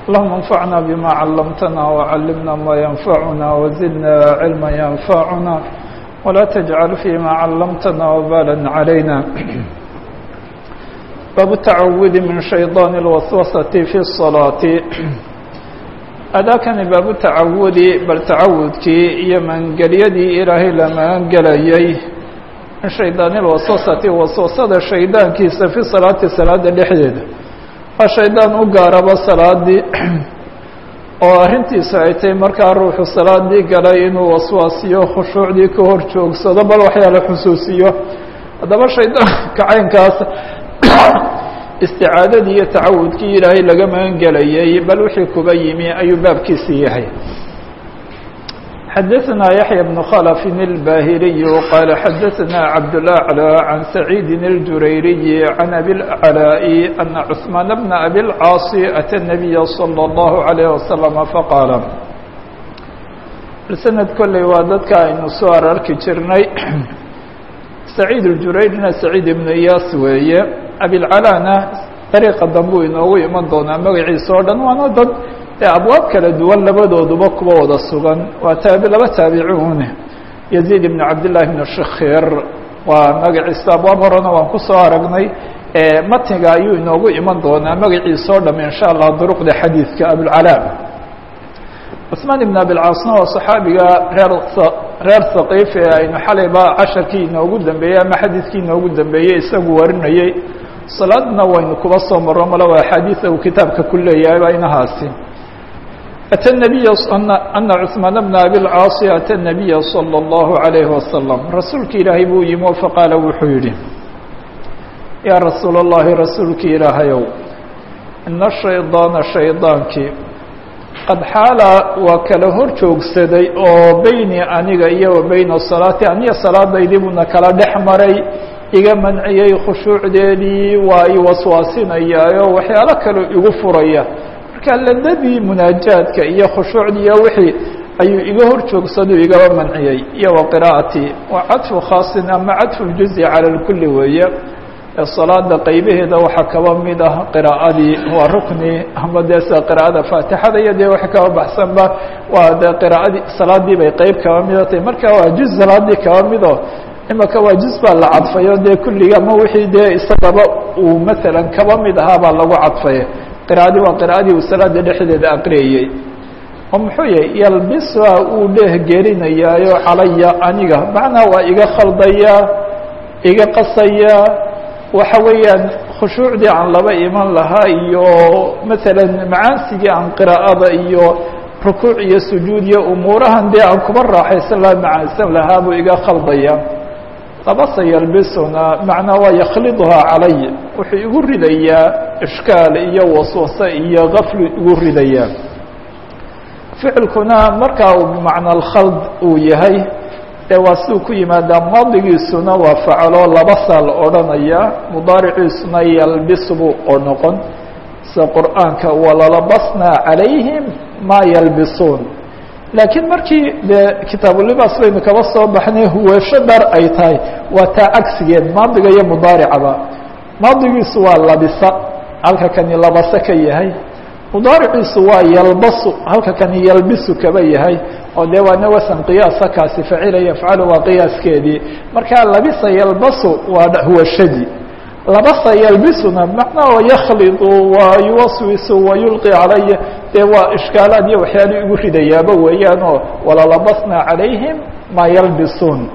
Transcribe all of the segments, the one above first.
اللهم انفعنا بما علمتنا وعلمنا ما ينفعنا وزدنا علما ينفعنا ولا تجعل فيما علمتنا وبالا علينا باب التعوذ من شيطان الوسوسة في الصلاة أdاkani baabu tacawudi bal tacawudkii iyo maangelyadii ilaahay la maangelayay min shaydaani lwaswasati waswasada shaydaankiisa fi salaati salaada dhexdeeda waa shaydaan u gaaraba salaadii oo arrintiisu ay tahay markaa ruuxu salaadii galay inuu waswaasiyo khushuucdii ka hor joogsado bal waxyaala xusuusiyo haddaba shaydaanka caynkaas isticaadadii iyo tacawudkii ilaahay laga magangelayay bal wixii kuba yimi ayuu baabkiisii yahay xadaثna yaحyى بن khلف الbاhiliي qال xadaثna cabdالأعlى عan سacيidi الjurayriي عan أbي الأعلاء أنa cثmaan بن أbي الcاaص أtى النبي صلى الله عليه وسلم faqاala sanad kolley waa dadka aynu soo ararki jirnay سacيid الjurayrina سacيid iبن iyas weeye abilcalana dariiqa dambuu inoogu iman doonaa magaciisa oo dhan waana dad ee abwaab kala duwan labadooduba kuwa wada sugan waa taabi laba taabiciune yaziid ibn cabdillahi bn shakir waa magaciisa abwaab horena waan kusoo aragnay matniga ayuu inoogu iman doonaa magaciisa oo dham insha allah duruqda xadiidka abulcala cusmaan ibn abilcaasna waa saxaabiga reer reer saqiif ee aynu xalayba casharkii inoogu dambeeyey ama xadiidkii inoogu dambeeyey isagu warinayey salaadna waynu kuba soo maro mala waa axaadiida uu kitaabka ku leeyahay baa inahaasi ata nabiya ana cثmaan bna abilcaasi ata nabiya salى اllahu عalayhi wasalam rasuulki ilaahay buu yimi o faqaala wuxuu yihi yaa rasuul اllahi rasuulki ilaahayow ina shaydaana shaydaankii qad xaala waa kala hor joogsaday oo beyni aniga iyo wa beyna salaati aniga salaadaydii buuna kala dhex maray iga manciyey khushuucdeedii waa i waswaasinayaayo waxyaalo kale igu furaya marka ladadii munaajaadka iyo khushuucdii iyo wixii ayuu iga hor joogsado igaba manciyey iyo wa qiraa'atii waa cadfu khaasin ama cadfu ljuzi cala lkuli weeye salaada qaybaheeda waxaa kaba mid ah qiraa'adii waa rukni ama dee sida qiraa'ada faatixada iyo dee wax kaba baxsanba waa dee qiraa'adii salaadii bay qeyb kaba mida tahay marka waa juz salaadii kaba mido imaka waa juz baa la cadfayo dee kulliga ama wixii dee isagaba uu maalan kaba mid ahaa baa lagu cadfay qiraa'adii waa qiraa'adii uu salaada dhexdeeda aqriyayey oo muxuu yahay yalbisuha uu dheeh gerinayaayo calaya aniga macnaa waa iga khaldaya iga qasaya waxa weeyaan khushuucdii aan laba iman lahaa iyo maalan macaansigii aan qiraa'ada iyo rukuuc iyo sujuud iyo umuurahan dee aan kuba raaxaysan lahaa macaansan lahaa buu iga khaldaya labasa yalbisuna macnaa waa yakhliduhaa calay wuxuu igu ridayaa ishkaal iyo waswase iyo gaflu igu ridayaa ficilkuna markaa uu bimacna alkhald uu yahay dee waa siduu ku yimaadaa maadigiisuna waa facalo laba saa la odhanaya mudaariciisuna yalbis buu oo noqon sida qur'aanka walalabasnaa calayhim maa yalbisuun laakiin markii dee kitaabulibaas baynu kaba soo baxnay huweesho dhar ay tahay waa taa cagsigeed maadiga iyo mudaaricaba maadigiisu waa labisa halka kani labase ka yahay mudaariciisu waa yalbasu halka kani yalbisu kaba yahay oo dee waana wasan qiyaasa kaasi facila yafcalu waa qiyaaskeedii markaa labisa yalbasu waa huwashadii labasa yalbisuna macnaa yakhlidu wa yuwaswisu wa yulqi calaya dee waa ishkaalaad iyo waxyaala igu ridayaaba weeyaan oo walalabasna calayhim maa yalbisuun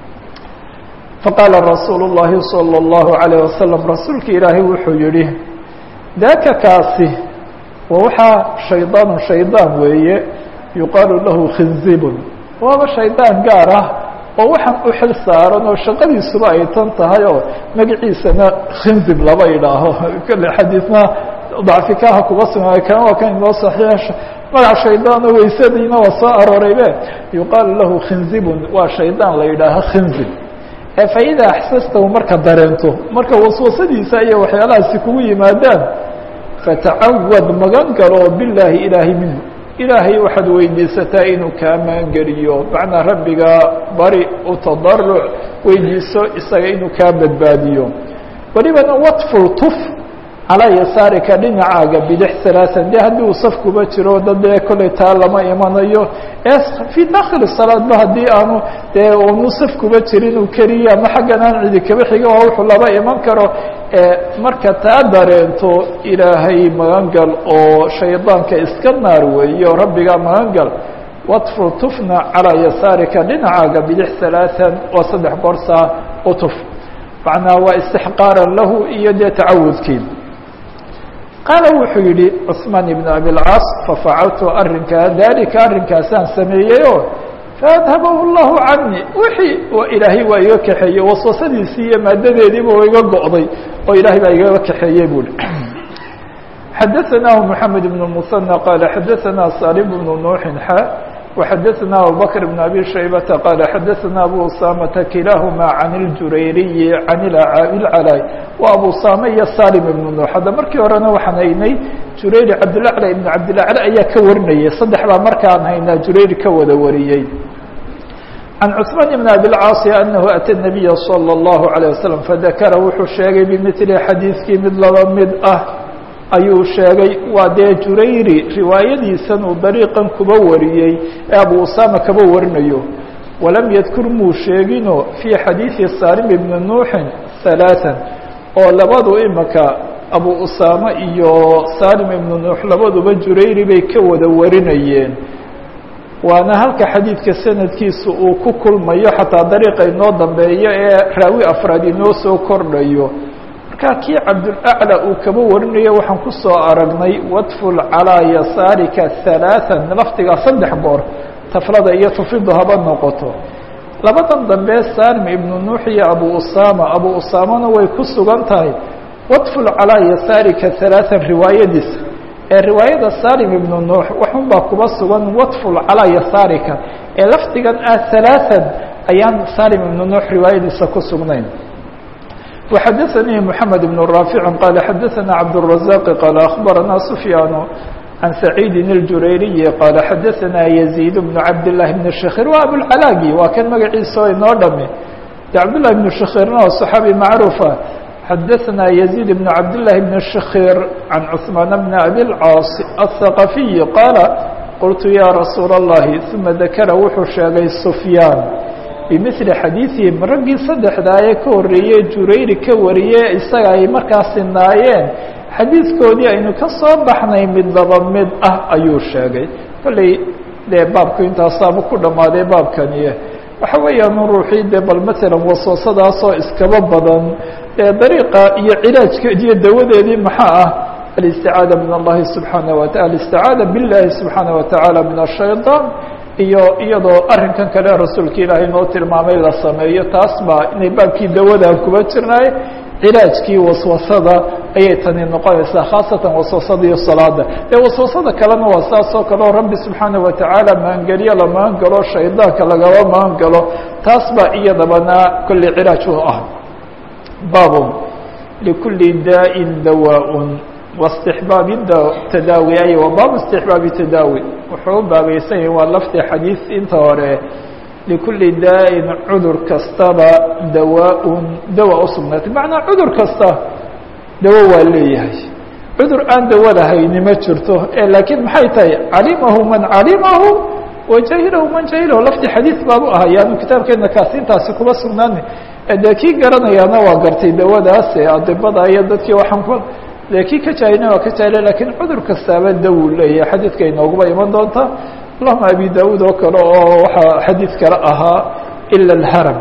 faqaala rasuulu الlahi salى الlahu عalيه wasalam rasuulki ilaahay wuxuu yihi daaka kaasi wa waxaa shaydaanu shaydaan weeye yuqaalu lahu khinzibun waaba shaydaan gaar ah oo waxaan u xil saaran oo shaqadiisuba ay tan tahay oo magaciisana khinzib laba idhaaho kale xadiidna dacfikaha kuba sugnaayo kan waa kan inoo saxiixa magac shaydaano weysadiina waa soo arooraybe yuqaalu lahu khinzibun waa shaydaan la yidhaaho khinzib ee fa idaa axsastahu marka dareento marka waswasadiisa iyo waxyaalahaasi kugu yimaadaan fatacawad magan galo bilaahi ilaahi minhu ilaahay waxaad weydiisataa inuu kaa maangeliyo macnaa rabbiga bari u tadaruc weydiiso isaga inuu kaa badbaadiyo welibana watful tuf calaa yasaarika dhinacaaga bidix salaasan de haddii uu saf kuba jiro dad dee kollay taa lama imanayo ee fii dakhili salaadba haddii aanu dee unu saf kuba jirin uu keliya ama xaggan aan cidi kaba xiga waa wuxuu laba iman karo marka taa dareento ilaahay magangal oo shaydaanka iska naar weeyo rabbigaa magangal watfur tufna calaa yasaarika dhinacaaga bidix salaasan oo saddex goorsaa utuf macnaa waa istixqaaran lahu iyo dee tacawudkii qaala wuxuu yihi cثmaan ibn abilcaas fafacaltu arrinkaa dalika arrinkaasaan sameeyeyo faadhabahu llahu cani wixii ilaahay waa iga kaxeeyey waswasadiisii iyo maadadeediiba waa iga go'day oo ilaahay baa igaga kaxeeyey buhi xadaثanah mحamed بن المثنى qala xadaثana salim بن nuuxin xa وxadaثana abubakr بن abi shaybata qala xadaثana abu usamata kilaahuma can اljurayriyi can ilcalay wa abu usame iyo salim ibn nuux hadda markii horena waxaan haynay jurayri cabdilacla ibn cabdilacla ayaa ka warinayay saddex baa markaan haynaa jurayri ka wada wariyey can cثmaan ibn abilcaasi anahu ata الnabiya salى الlahu عalيه waslم fadakara wuxuu sheegay bimili xadiidkii mid laba mid ah ayuu sheegay waa dee jurayri riwaayadiisan uu dariiqan kuba wariyey ee abu usama kaba warinayo walam yadkur muu sheegino fii xadiidi salim ibni nuuxin halaaثan oo labadu imaka abu usama iyo salim ibnu nuux labaduba jurayri bay ka wada warinayeen waana halka xadiidka sanadkiisa uu ku kulmayo xataa dariiqa inoo dambeeyo ee raawi afraad inoo soo kordhayo markaa kii cabdulaclى uu kaba warinayo waxaan ku soo aragnay wadful calىa yasaarika halaaثan lafdigaa saddex goor taflada iyo tufidu haba noqoto labadan dambe salim ibnu nuux iyo abu usama abu usamana way ku sugan tahay wadful calىa yasaarika halaaثan riwaayadiisa ee riwaayada salim ibnu nuux waxun baa kuba sugan wadful calىa yasaarika ee lafdigan ah halaaثan ayaan salim ibnu nuux riwaayadiisa ku sugnayn وxadثnي محamed بن رافع qال xadثna cبدالرزاq qال أخبرna سفyاn عن سعيid الجurayري qال xadثna يزيد بن cabداللahi بن شhkيr wa abوالcلاgi waa kan magaciisa o inoo dhame cabdاللahi بن شhkيrna waa صحaaبي macروفa xadثna يزيد بن cabداللahi بن شhkيr عن cثمان بن أbي الcاaص الثقفي qاaل qلت ya رasuul الlahi ثuma ذakra wuxuu sheegay سفyاn bimili xadiiثihim raggii saddexdaa ee ka horreeyey jurayri ka wariye isaga ay markaa sinaayeen xadiidkoodii aynu ka soo baxnay mid laba mid ah ayuu sheegay kolley dee baabku intaasaaba ku dhammaaday baabkaniye waxa weeyaan ruuxii dee bal matalan waswasadaasoo iskaba badan ee dariiqa iyo cilaajkeed iyo dawadeedii maxaa ah alisticaada min allahi subxaana wa taala alisticaada biاllahi subxaana wa tacaala min ashayطaan iyo iyadoo arrinkan kale rasuulka ilaahay noo tilmaamay la sameeyo taas baa inay baabkii dawadaa kuba jirnaay cilaajkii waswasada ayay tani noqonaysaa khaasatan waswasada iyo salaada dee waswasada kalena waa saas oo kale oo rabbi subxaana wa tacaala maangeliyo la maangalo shaydaanka lagaba maangalo taas baa iyadabana kolley cilaaj u ah baabun likulli daa'in dawaaءun واstixbaabi tadaawi ay wa baabu istixbaabi tadaawi wuxuu u baabaysan yahay waa lafdi xadiis inta hore likulli daa'in cudur kastaba dawaaءun dawa usugnaatay macnaa cudur kasta dawo waa leeyahay cudur aan dawo lahayni ma jirto laakiin maxay tahay calimahu man calimahu wajahilahu man jahilahu lafdi xadiis baabu ahaa yaanu kitaabkeena kaasi intaasi kuma sugnaani dee kii garanayaana waa gartay dawadaas ee adibada iyo dadkii waxaan ku de kii ka jaahilna waa ka jaahila lakiin cudur kastaaba dawu leeyahay xadiidka inooguba iman doonta allahuma abi daud oo kale oo waxaa xadiid kale ahaa ila alharam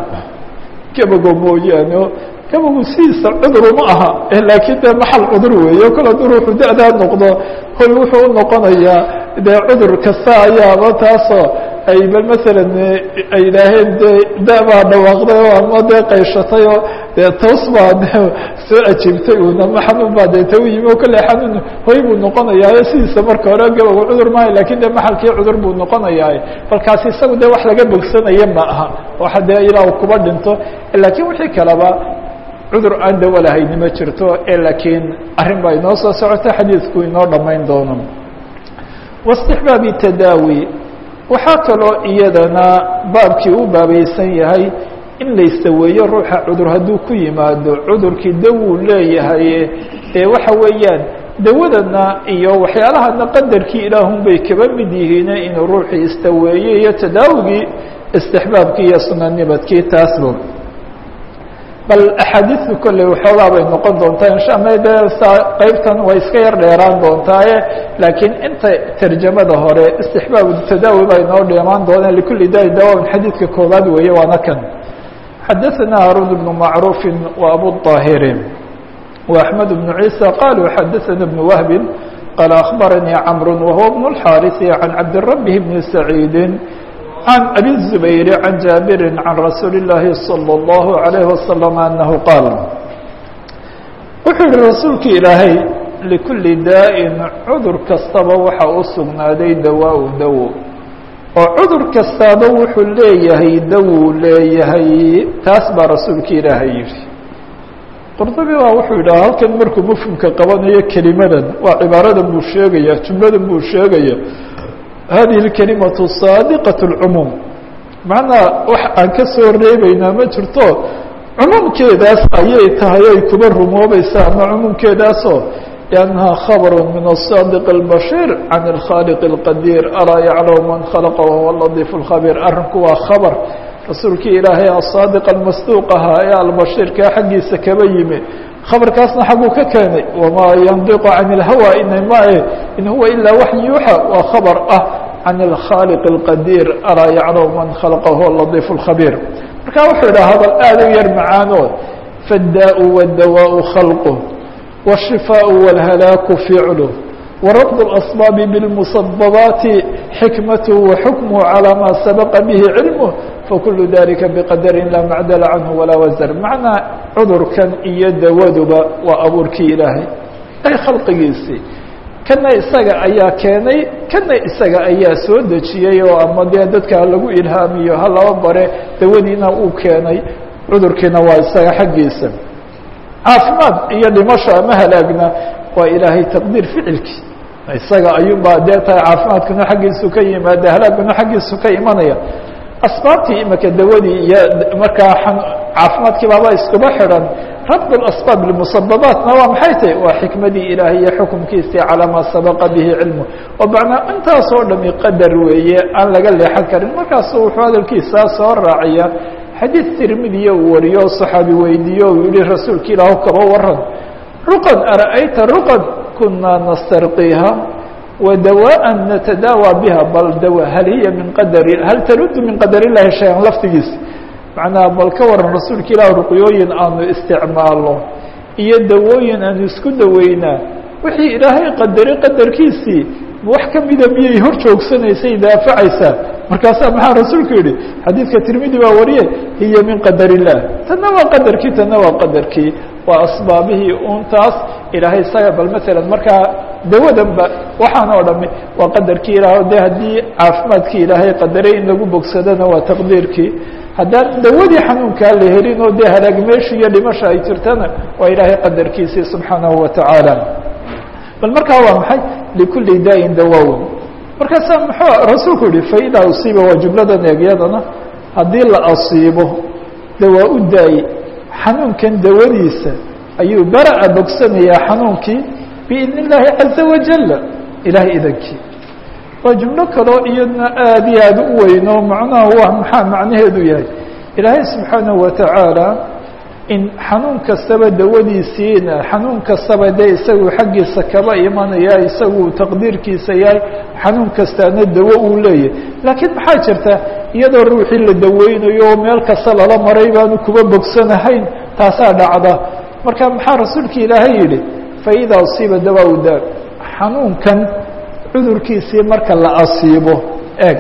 gabago mooyaane gabagu sidiisa cudur uma aha laakiin dee maxal cudur weeyo kol hadduu ruuxu da-daa noqdo hoy wuxuu u noqonayaa dee cudur kasta ayaaba taasoo ay bal masalan ay idhaaheen dee da- baa dhawaaqday oo ama dee qayshatay oo dee toos baa de soo ajiibtay un ama xanuun baa dee ta u yimi o kolley xanuun hoy buu noqonayaa sidiisa marka hore gabagu cudur maayo lakin dee maxalkii cudur buu noqonayaa balkaasi isagu dee wax laga bogsanaya ma aha waxa dee ilaa u kuba dhinto lakiin wixii kaleba cudur aan dawo lahayni ma jirto laakiin arrin baa inoo soo socota xadiidku inoo dhammayn doono واstixbaabi tadaawi waxaa kaloo iyadana baabkii u baabaysan yahay in laysaweeyo ruuxa cudur hadduu ku yimaado cudurkii dawuu leeyahay dee waxa weeyaan dawadana iyo waxyaalahana qadarkii ilaahun bay kaba mid yihiin inuu ruuxii istaweeyey iyo tadaawigii istixbaabkii iyo sunanimadkii taasba bal axaadiistu kolley waxoogaa bay noqon doontaa insha ama de qeybtan way iska yar dheeraan doontaaye laakiin inta tarjamada hore istixbaab tadaawi baa inoo dheemaan doonaan likulli daai dawaabin xadiidka koobaad weeye waana kan xadaثana haruun bnu macruufi wa abu طaahiri wa axmed bnu ciisa qaluu xadaثana bnu wahbi qaala akhbaranii camru wahuwa bnu اlxaariثi can cabdirabi bni saciidi عن أبي الزبير عن جابر عن رsuuل اللahi صلى الله عليه وسلم أنه قاaل wuxuu yihi rasuulki ilaahay لكuلi daaءin cudur kastaba waxa u sugnaaday dawaaء dawo oo cudur kastaaba wuxuu leeyahay dawuu leeyahay taas baa rasuulki ilaahay yihi qurطubi baa wuxuu yidhaha halkan markuu mfhumka qabanayo kelimadan waa cibaaradan buu sheegaya jumladan buu sheegaya hadihi اlkalimaةu saadiqaة اlcumuum macnaa wax aan ka soo reebeynaa ma jirto cumuumkeedaas ayay tahay ay kuba rumoobaysaa ama cumuumkeedaasoo لأnnaha khabr min الصaadiq الbashيir can الkhاaliq الqadiir alaa yaclamu man khalaqa wahuwa lطiif الkhabيir arrinku waa khabr rasuulkii ilaahay asaadiq almasduuq ahaa ee albashiirkaa xaggiisa kaba yimi khabarkaasna xagguu ka keenay wamaa yandiqu can اlhawa inamae in huwa ilaa wax yuuxa waa khabar ah can اlkhaaliq اlqadiir alaa yaclamu man khalaqa huwa ladiif اlkhabiir marka wuxuu idhaha hadal aad u yar macaano faddaau wاdawaءu khalqu wالshifaaء wاlhalaaku ficlu warabd اlasbaabi biاlmusababaati xikmatu waxukmuhu calى ma sabaqa bihi cilmuh fakulu dalika biqadarin laa macdala canhu walaa wasar macnaa cudurkan iyo dawaduba waa abuurkii ilaahay ay khalqigiisii kana isaga ayaa keenay kana isaga ayaa soo dejiyey oo ama dee dadka lagu ilhaamiyo ha laba bare dawadiina uu keenay cudurkiina waa isaga xaggiisa caafimaad iyo dhimasho ama halaagna waa ilaahay taqdiir ficilkii isaga ayuunbaa dee tahay caafimaadkuna xaggiisu ka yimaada halaaguna xaggiisu ka imanaya asbaabtii imika dawadii iyo markaa caafimaadkii baaba iskuba xidhan rabd اasbaab lmusababaatna waa maxay tahy waa xikmadii ilaahay iyo xukumkiisii calaa maa sabaqa bihi cilmu oo macnaa intaasoo dhami qadar weeye aan laga leexan karin markaasu wuxuu hadalkiisaa soo raaciya xadiid tirmidiya uu wariyo o saxaabi weydiiyo uu yihi rasuulka ilaahu kaba waran ruqan ara'ayta ruqan kunaa nastarqiha wdawاءa natadaawى biha bal daw hal hiya min qadari hal tarudu min qadar illahi shay-an laftigiisa macnaha bal ka waran rasuulka ilaah ruqyooyin aanu isticmaalno iyo dawooyin aanu isku daweynaa wixii ilaahay qadaray qadarkiisii wax kamida miyay hor joogsanaysay daafacaysaa markaasaa maxaa rasuulku yihi xadiidka tirmidi baa wariye hiya min qadar illah tanna waa qadarkii tanna waa qadarkii waa asbaabihii untaas ilaahay isaga bal maalan markaa dawadanba waxaan oo dhami waa qadarkii ilaah de haddii caafimaadkii ilaahay qadaray in lagu bogsadana waa taqdiirkii haddaan dawadii xanuunkaa la helin oo dee halaag meesha iyo dhimasha ay jirtana waa ilaahay qadarkiisii subxaanahu watacaala bal markaa waa maxay likulli daain dawawn markaasaa muxuu rasuulku yihi faidaa usiiba waa jumladan eegyadana haddii la asiibo dawaa u daay xanuunkan dawadiisa ayuu bara-a bogsanayaa xanuunkii biidn illaahi caza wajal ilahay idankii waa jumlo kaloo iyadna aad iyo aad u weyn oo macnaha waa maxaa macnaheedu yahay ilaahay subxaanahu watacaala in xanuun kastaba dawadiisiina xanuun kastaba dee isagu xaggiisa kaba imanaya isagu taqdiirkiisa yahay xanuun kastaana dawo uu leeyahay laakiin maxaa jirta iyadoo ruuxii la daweynayo oo meel kasta lala maray baanu kuba bogsanahayn taasaa dhacda marka maxaa rasuulka ilaahay yihi faidaa usiiba dawaa daa xanuunkan cudurkiisii marka la asiibo eeg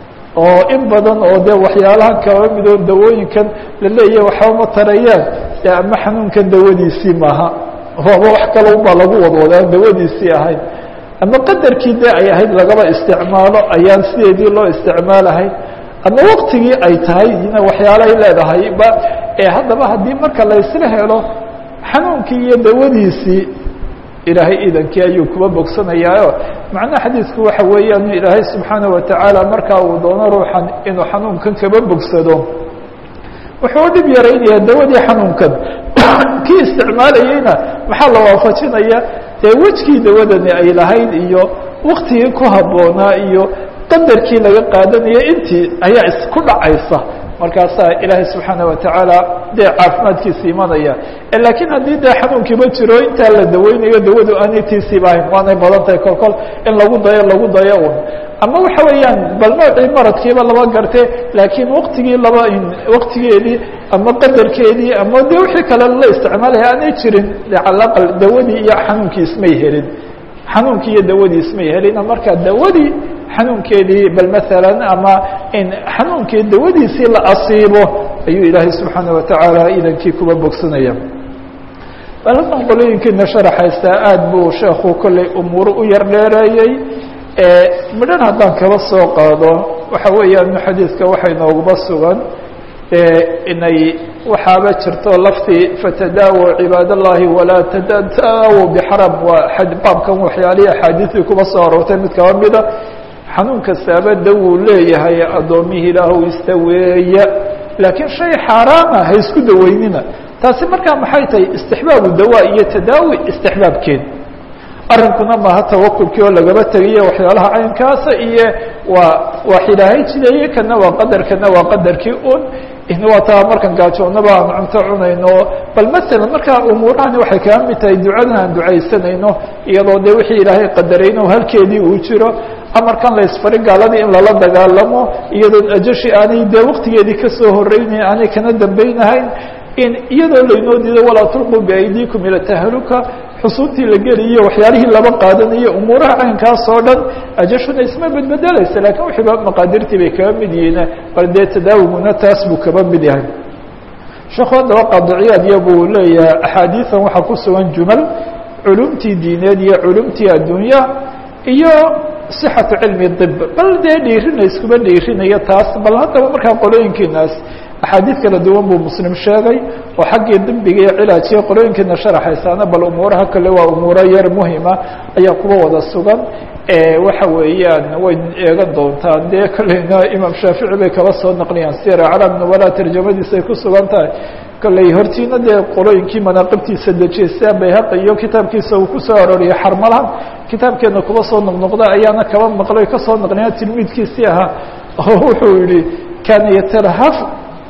oo in badan oo dee waxyaalaha kaba midoo dawooyinkan la leeyahay waxba ma tarayaan dee ama xanuunkan dawadiisii maaha waaba wax kale ubaa lagu wadwada aan dawadiisii ahayn ama qadarkii dee ay ahayd lagaba isticmaalo ayaan sideedii loo isticmaalahayn ama waktigii ay tahay ina waxyaalahay leedahay ba ee haddaba haddii marka la isla helo xanuunkii iyo dawadiisii ilaahay idankii ayuu kuba bogsanayaayo macnaha xadiidku waxa weeyaan ilaahay subxaanaه watacaala markaa uu doono ruuxan inuu xanuunkan kaba bogsado wuxuu u dhib yaraynayaa dawadii xanuunkan kii isticmaalayeyna maxaa la waafajinaya dee wejkii dawadani ay lahayd iyo waktigii ku habboonaa iyo qadarkii laga qaadanaya intii ayaa isku dhacaysa markaasaa ilaahay subxaana watacaala dee caafimaadkiisa imanaya laakiin haddii dee xanuunkiiba jiro intaa la daweynayo dawadu aanay tiisiiba ahayn waanay badan tahay kol kol in lagu dayo lagu dayo un ama waxa weeyaan bal noocii maradkiiba laba garte laakiin waktigii laba waktigeedii ama qadarkeedii ama de wixii kale la isticmaalaya aanay jirin calaqal dawadii iyo xanuunkii ismay helin xanuunkii iyo dawadii ismay helin marka dawadii xanuunkeedii bal maalan ama in xanuunkii dawadiisii la asiibo ayuu ilaahay subxaana watacaala idankii kuba bogsanaya balkan qolooyinkiina sharaxaysaa aad buu sheekhu kolley umuuro u yar dheereeyey midhan haddaan kaba soo qaado waxa weeyaan xadiidka waxay nooguba sugan inay waxaaba jirto laftii fatadaawo cibaad allahi walaa tadaawo bixaram waa baabkan waxyaalihii axaadiistii kuba soo aroortay mid kaba mida xanuun kastaaba dawuu leeyahay addoommihii ilaahu istaweeya laakiin shay xaaraama ha isku daweynina taasi markaa maxay tahay istixbaabu dawaa iyo tadaawi istixbaabkeed arrinkuna maaha tawakulkii oo lagaba tegayo waxyaalaha caynkaasa iyo waa wax ilaahay jideeye kana waa qadar kana waa qadarkii un waa taa markan gaajoonnaba aan cunto cunayno bal masalan markaa umuurahani waxay kaga mid tahay ducadan aan ducaysanayno iyadoo dee wixii ilaahay qadarayno halkeedii uu jiro amarkan la isfari gaaladii in lala dagaalamo iyadoon ajashi aanay dee waktigeedii kasoo horeynayn aanay kana dambeynahayn in iyadoo laynoo diido walaa tulquu biaydiikum ila tahaluka xusuuntii la geliyo waxyaalihii laba qaadanayo umuuraha caynkaas oo dhan ajashuna isma bedbedelaysa lakin wixiiba maqaadirtii bay kaba mid yihiin bal dee tadaawiguna taas buu kaba mid yahay sheekhu haddaba qaadiciyaad iya buu leeyahay axaadiisan waxaa ku sugan jumal culumtii diineed iyo culumtii addunya iyo صxaةu cilmi طib bal dee dhiirina iskuba dhiirinayo taas bal haddaba markaa qolooyinkiinaas axaadiid kala duwan buu muslim sheegay oo xaggii dembiga iyo cilaajiya qolooyinkiina sharaxaysaana bal umuuraha kale waa umuuro yar muhima ayaa kuwa wada sugan waxa weeyaan way eegan doontaan dee kolleyna imaam shaafici bay kaba soo naqliyaan sira calaam nubala tarjamadiisa ay ku sugan tahay kolley hortiina dee qolooyinkii manaaqibtiisa dejiyay sia bayhaqi iyo kitaabkiisa uu kusoo arooriyay xarmalahan kitaabkeena kuba soo noqnoqda ayaana kaba maqlay kasoo naqliya tilmiidkiisii ahaa oo wuxuu yihi kaana yatalahaf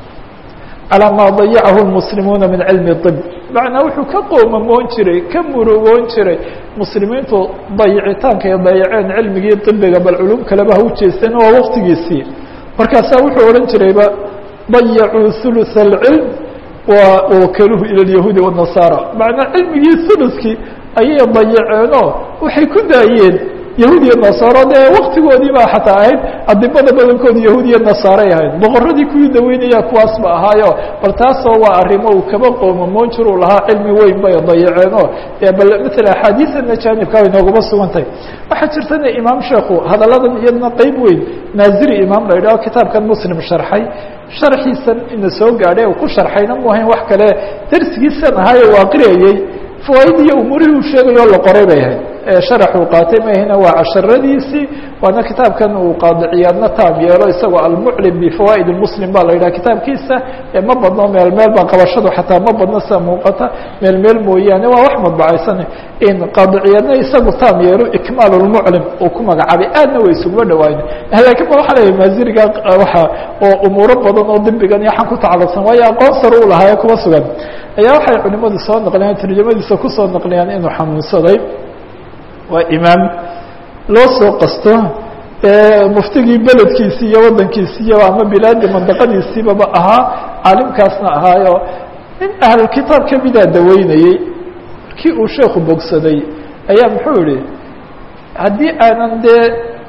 calىa maa dayacahu lmuslimuuna min cilmi طib macnaa wuxuu ka qoomamoon jiray ka murugoon jiray muslimiintu dayicitaanka ay dayaceen cilmigii ibiga bal culum kaleba ha ujeesteen waa waktigiisii markaasaa wuxuu odhan jirayba dayacuu ثuluث اlcilm wakaluhu ilى اlyahuudi والnasaara macnaa cilmigii uluskii ayay dayaceenoo waxay ku daayeen yahuud iyo nasaaro dee waktigoodii baa xataa ahayd adibada badankooda yahuud iyo nasaaray ahayd boqoradii kuwii daweynaya kuwaas ba ahaayo bal taasoo waa arrimo uu kaba qoomamoon jir uu lahaa cilmi weyn bay dayaceenoo bal maala axaadiisana jaanibka way nooguma sugantahay waxaa jirtana imaam sheekhu hadalladan iyadna qeyb weyn naaziri imaam la yidhaho kitaabkan muslim sharxay sharxiisan ina soo gaadhay oo ku sharxayna mu ahayn wax kale darsigiisan ahaayo waa qirayey fawaaid iyo umuurihii uu sheegayo la qoray bay ahayd sharax uu qaatay mahina waa casharadiisii waana kitaabkan uu qaadiciyaadna taab yeelo isagoo almuclim bifawaa'id muslim baa la yidhaha kitaabkiisa ma badno meel meel baa qabashadu xataa ma badno sida muuqata meel meel mooyaane waa wax madbacaysan in qaadiciyaadna isagu taam yeelo ikmaal lmuclim uu ku magacaabay aadna way isuguma dhawaayn lakiin ba waxaa leeyahay maasiriga waa oo umuuro badan oo dembigan iyo xan ku tacalluqsan waayo aqoon sar u lahaaye kuma sugan ayaa waxay culimadu soo naqliyaan tarjamadiisa kusoo naqliyaan inuu xanuunsaday waa imaam loo soo qasto muftigii beledkiisi iyo waddankiisiiyo ama bilaadi mandaqadiisiibaba ahaa caalimkaasna ahaayo nin ahlulkitaab kamidaa daweynayey markii uu sheekhu bogsaday ayaa muxuu yihi haddii aanan dee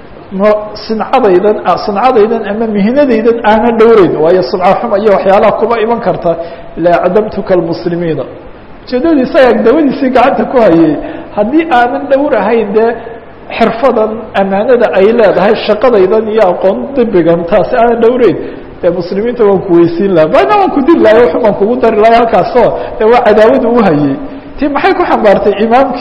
sincadaydan sincadaydan ama mihinadaydan aanan dhowreyn waayo sumca xuma iyo waxyaalaha kuba iman karta la acdamtuka almuslimiina ujeedadiisa ayaa dawadiisii gacanta ku hayay haddii aanan dhowrahayn dee xirfadan amaanada ay leedahay shaqadaydan iyo aqoon dibigan taasi aanan dhowreyn dee muslimiinta waan ku weysiin laha bana waan ku dil lahay waxun baan kugu dari lahay halkaasoo dee waa cadaawada u hayay ti maxay ku xambaartay imaamkii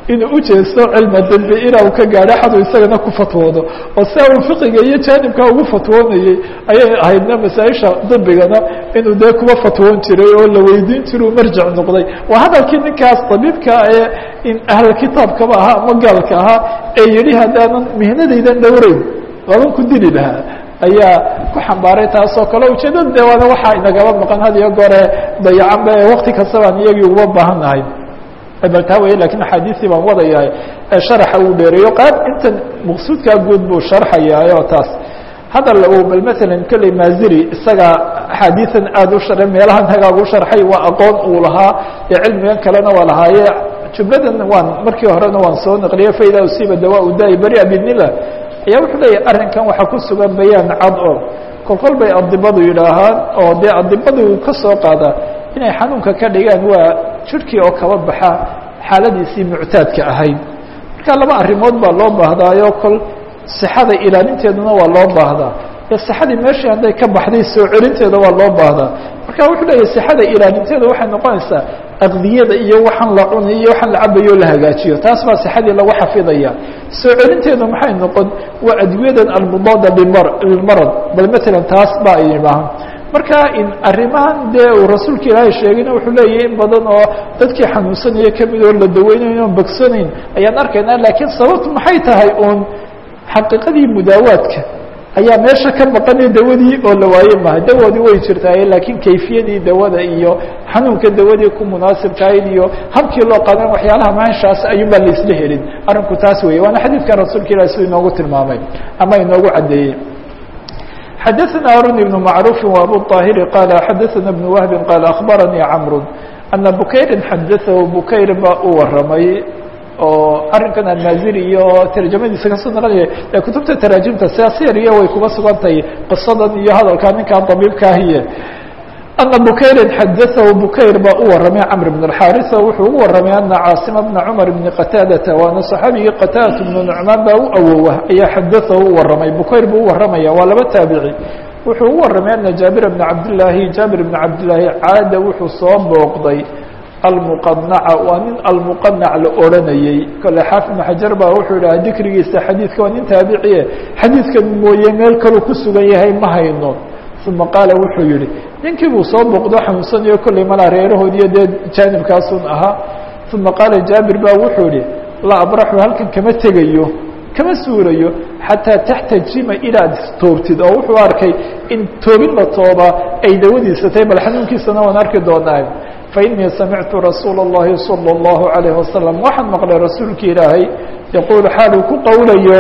inuu ujeesto cilma dembi inaa uu ka gaadho xadu isagana ku fatwoodo oo sia uu fiqiga iyo jaanibka ugu fatwoonayey ayay ahaydna masaaisha dembigana inuu dee kuba fatwoon jiray oo la weydiin jira uu marjic noqday waa hadalkii ninkaas tabiibka ee in ahl kitaabkaba ahaa ama gaalka ahaa ee yihi haddaanan mihnadaydan dhowreyn laban ku dili lahaa ayaa ku xambaaray taasoo kale ujeedada de waana waxaa inagaba maqan had iyo goore dayacanba ee wakti kastabaan iyagii uga baahan nahay bal taa wey lakin axaadiistii baan wadayahay ee sharaxa uu dheereeyo qaab intan maqsuudkaa guud buu sharxayaay oo taas hadal bal matalan kolley maaziri isaga axaadiisan aada u shara meelahan hagaag u sharxay waa aqoon uu lahaa ee cilmigan kalena waa lahaaye jumladan waan markii horena waan soo naqliyey faida usiiba dawaa daai beria bidnillah ayaa wuxuu leeyahy arrinkan waxaa ku sugan bayaan cad oo kolkol bay adibadu yidhaahaan oo dee adibadu ka soo qaadaa inay xanuunka ka dhigaan waa jirhkii oo kaba baxa xaaladiisii muctaadka ahayd marka laba arrimood baa loo baahdaayo kol sixada ilaalinteeduna waa loo baahdaa ee sixadii meeshii hadday ka baxday soo celinteeda waa loo baahdaa marka wuxuu leeyahy sixada ilaalinteeda waxay noqonaysaa aqdiyada iyo waxaan la cunay iyo waxaan la cabayo la hagaajiyo taas baa sixadii lagu xafidaya soo celinteedu maxay noqon waa adwiyadan almudaada lilmarad bal matalan taas ba ay yidhaahan marka in arrimahan dee uu rasuulka ilaahay sheegayna wuxuu leeyahy in badan oo dadkii xanuunsanaya kamid oo la daweynayn oon bogsanayn ayaan arkaynaa laakiin sababtu maxay tahay uun xaqiiqadii mudaawaadka ayaa meesha ka maqanay dawadii oo la waaye maha dawadii way jirtaaye laakiin kayfiyadii dawada iyo xanuunka dawadii ku munaasibkahayd iyo habkii loo qadan waxyaalaha maanshaas ayuunbaa laisla helin arrinku taas weeye waana xadiidkan rasuulka ilahi siduu inoogu tilmaamay ama inoogu caddeeyey xadaثna arun ibn macruufi w abu طaahiri qaala xadaثana ibn wahbi qaala akhbaranii camru ana bukayrin xadaثahu bukayr baa u waramay oo arrinkan almaaziri iyo tarjamadiisa kasoo naqanaya ee kutubta taraajimta siasiriya way kuba sugan tahay qisadan iyo hadalkaa ninkan dabiibkaahiye ana bukayrin xadaثahu bukayr baa u waramay camr bn اxaarisa wuxuu ugu waramay ana caasima bna cumar bni qataadata waana صaxaabigii qataadatu bnu nucmaan baa u awowa ayaa xadaثahu u waramay bukayr buu u waramaya waa laba taabici wuxuu ugu waramay ana jaabir bna cabdillaahi jaabir bna cabdillaahi caada wuxuu soo booqday almuqanaca waa nin almuqanac la odhanayey kole xaafid ibn xajar baa wuxuu yidhaha dikrigiisa xadiidka waa nin taabiciye xadiidkan mooye meel kaluu ku sugan yahay ma hayno uma qaala wuxuu yihi ninkii buu soo booqdo xanuunsanayo kolley malaa reerahoodiiyo dee jaanibkaasun ahaa uma qaala jaabir baa wuxuu yihi la abraxu halkan kama tegayo kama suurayo xataa taxtajima inaad toobtid oo wuxuu arkay in toobin la toobaa ay dawadiisa tahay bal xanuunkiisana waan arki doonaa fainii samictu rasuula اllahi salى اllahu عalayه wasalam waxaan maqlay rasuulki ilaahay yaquulu xaaluu ku qowlayo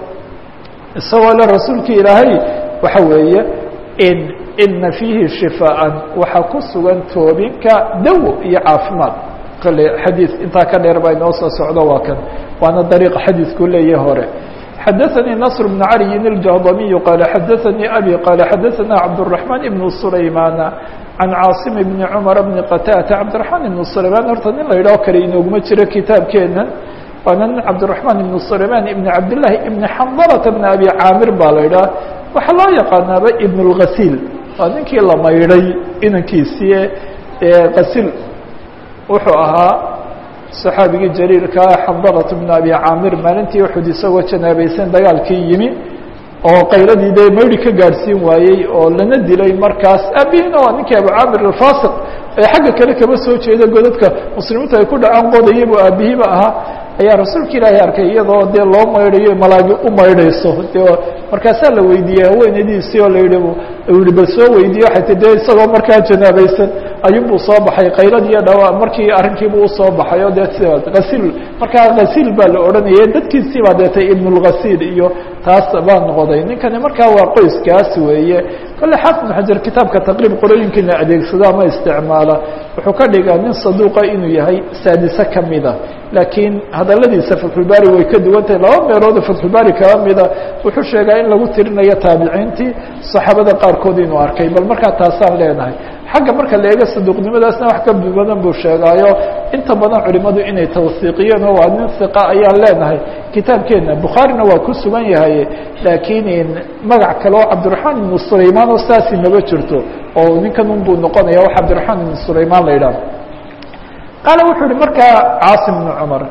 isagoo le rasuulki ilaahay waxa weeye in ina fiihi shifaan waxaa ku sugan toobinka dawo iyo caafimaad kale xadiid intaa ka dheer baa inoo soo socdo waa kan waana dariiqa xadiidku leeyahe hore xadaثanii نصr بن عaliyi الjahdamiyu qaala xadaثanii abi qaala xadaثana cabdالرaحmaan ibn sulaymaana can caasim bni cumar bni qataata cabdiraxmaan ibnu sulaymaan horta nin la yidhaho kale inooguma jiro kitaabkeenan waana nin cabdiraxmaan ibnu sulaymaan ibni cabdillaahi ibni xandalata bni abi caamir baa la yidhaha waxaa loo yaqaanaaba ibn اlghasiil waa ninkii la maydhay inankiisii eghasiil wuxuu ahaa saxaabigii jaliilkaa xandalata bni abi caamir maalintii uxud isagoo janaabaysan dagaalkii yimi oo qayladii dee maydhi ka gaadhsiin waayey oo lana dilay markaas aabihina waa ninkii abu caamir alfasiq ee xagga kale kama soo jeeda godadka muslimiintu ay ku dhacaan qodayay buu aabihiiba ahaa ayaa rasuulka ilaahay arkay iyadoo dee loo maydhayo malaagi u maydhayso de markaasaa la weydiiyey haweenadiisii oo la yihi yihi bal soo weydiiye waxay ti de isagoo markaa janaabaysan ayuunbuu soo baxay qayladiiyo dhawa markii arrinkiibuu usoo baxay oo dee hasiil markaa hasiil baa la odhanayay dadkiisii baa deetay ibnulghasiil iyo taas baa noqday ninkani markaa waa qoyskaas weeye kolle xaafid ibn xajar kitaabka taqriib qorooyinkiina adeegsado ama isticmaala wuxuu ka dhigaa nin saduuqa inuu yahay saadise kamida laakiin hadaladiisa fatxulbaari way ka duwan tahay laba meelood fatxulbaari kala mida wuxuu sheegaa in lagu tirinayo taabiciintii saxaabada qaarkood inuu arkay bal markaa taasaan leenahay xagga marka la eego saduuqnimadaasna wax ka badan buu sheegaayo inta badan culimadu inay tawsiiqiyeen oo waa nin hiqa ayaan leenahay kitaabkeena bukhaarina waa ku sugan yahay laakiin magac kale oo cabdiraxmaan ibnu sulaymaan oo saasi maba jirto oo ninkan un buu noqonaya wax cabdiraxmaan ibnu sulaymaan la yidhaah qaala wuxuu yihi markaa caasim bnu cumar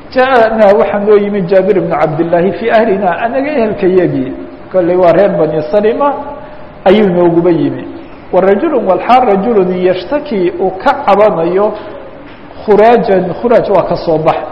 ja'anaa waxaa noo yimid jaabir bnu cabdillaahi fii ahlina anaga ehelkayagii kolley waa reer bani salima ayuu nooguba yimi wa rajulu walxaal rajulun yashtaki uu ka cabanayo khuraajan khuraaj waa ka soo bax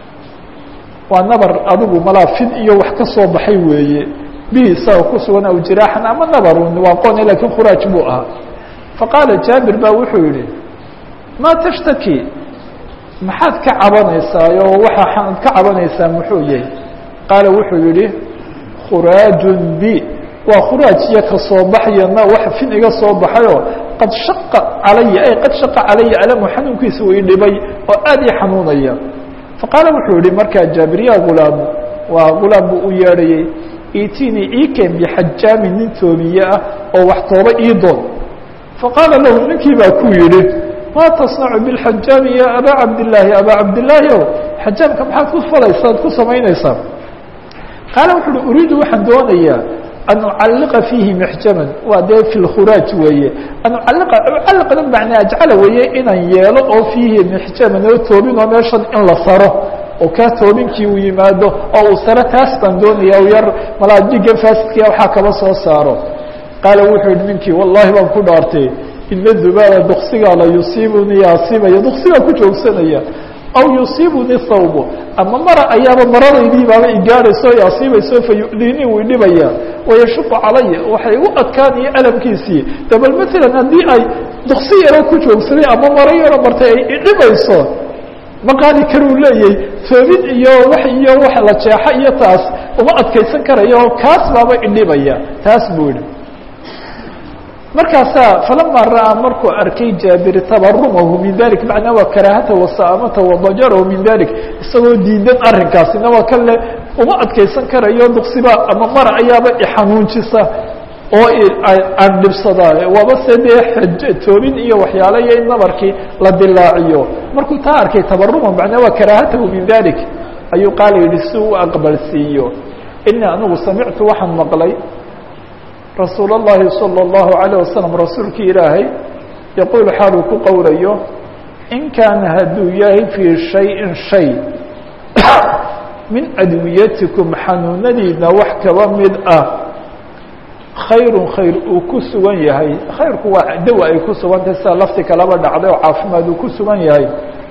waa nabar adigu malaafid iyo wax ka soo baxay weeye bihi isaga ku sugan aw jiraaxan ama nabarun waa qone lakiin khuraaj buu ahaa faqaala jaabir baa wuxuu yihi maa tashtaki maxaad ka cabanaysaa oo waxaaad ka cabanaysaa muxuu yahay qaala wuxuu yihi khuraajun bi waa khuraaj iyo ka soo baxyana wax fin iga soo baxayoo qad shaqa calaya ay qad shaqa calaya alamu xanuunkiisa uu idhibay oo aad ii xanuunaya faqaala wuxuu yihi markaa jaabir ya gulaamu waa gulaam buu u yeedhayey itinii iken bixajaamin nin toobiye ah oo wax tooba ii doon faqaala lahu ninkii baa ku yidhi maa tasnacu biاlxajaami ya abaa cabdillaahi abaa cabdillaahi o xajaamka maxaad ku falaysaad ku samaynaysaa qaala wuxu uhi uriidu waxaan doonayaa an ucalliqa fiihi mixjaman waa dee fi lkhuraaj weeye an ucalliqa ucalliqna macnaa ajcala weeye inaan yeelo oo fiihi mixjaman oo toobin oo meeshan in la saro oo kaa toobinkii uu yimaado oo uu saro taas baan doonaya u yar malaa dhiga faasidkia waxaa kaba soo saaro qaala wuxuu yihi ninkii wallahi baan ku dhaartay ina dubaaba duksigaa la yusiibunii asiibaya duksigaa ku joogsanaya aw yusiibunii thawbo ama mara ayaaba maradaydii baaba igaadhayso i asiibayso fa yu'diinii wuu idhibaya wayashuqu calaya waxay u adkaanaya alamkiisii dabal maalan haddii ay duksi yaroo ku joogsaday ama maro yaroo martay ay idhibayso ma qaadi karuu leeyahy toobin iyo wax iyo wax la jeexo iyo taas uma adkaysan karayo kaas baaba idhibaya taas buu yihi markaasaa falama ra'aa markuu arkay jaabir tabarumahu min dalik macnaa waa karaahata wasaamata wadajarahu min dalik isagoo diidan arrinkaasina waa kale uma adkaysan karayo duksiba ama mara ayaaba ixanuunjisa oo aan dhibsadaa waaba se dee toobin iyo waxyaalo iyo in nabarkii la dilaaciyo markuu taa arkay tabaruma macnaa waa karaahatahu min dalik ayuu qaala yihi si u aqbalsiiyo ini anigu samictu waxaan maqlay rasuul الlahi salى الlahu عalيه wasalam rasuulkii ilaahay yaquul xaaluu ku qowlayo in kaana hadduu yahay fii shayin shay min adwiyatikum xanuunadiina wax kaba mid ah khayru khayr uu ku sugan yahay khayrku waa dawa ay ku sugantahay sida lafti kalaba dhacday oo caafimaad uu ku sugan yahay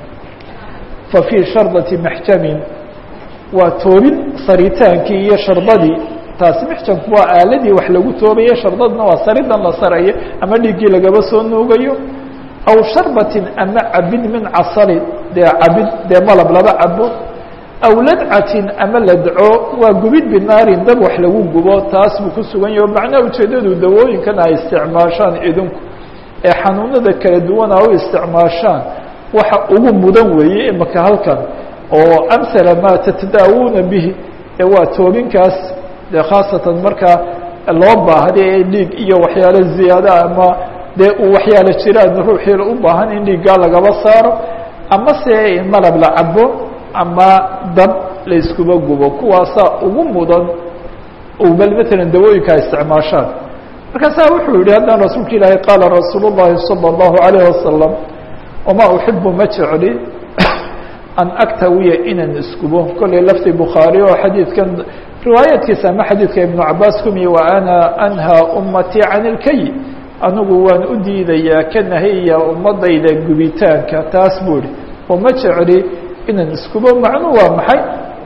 fa fii shardati maxjamin waa toobin saritaankii iyo shardadii taasi mixjanku waa aaladii wax lagu toobaye shardadna waa saridan la sarayo ama dhiiggii lagaba soo nuugayo aw sharbatin ama cabid min casali dee cabid dee malab laba cabo aw ladcatin ama ladco waa gubid binaarin dab wax lagu gubo taas buu ku sugan yaho macnaha ujeeddadu dawooyinkan ay isticmaashaan idinku ee xanuunada kala duwana u isticmaashaan waxa ugu mudan weeye imaka halkan oo amhala maa tatadaawuuna bihi ee waa toobinkaas dee khaasatan markaa loo baahday ee dhiig iyo waxyaalo ziyaada ama dee uu waxyaalo jiraan ruuxiila u baahan in dhiiggaa lagaba saaro ama se in malab la cabo ama dab la iskuba gubo kuwaasaa ugu mudan bal matalan dawooyinka ay isticmaashaan markaasaa wuxuu yihi haddana rasuulka ilaahay qaala rasuul الlahi salى الlahu عalayه wasalam wamaa uxibu ma jecli an aktawiya inaan iskubo kollay lafti bukhaari oo xadiidkan riwaayaadkiisa ama xadiidka ibnu cabaas kumiye wa ana anhaa ummatii can ilkay anigu waan u diidayaa ka nahaya ummadayda gubitaanka taas buu ihi oo ma jecli inaan iskubo macnuu waa maxay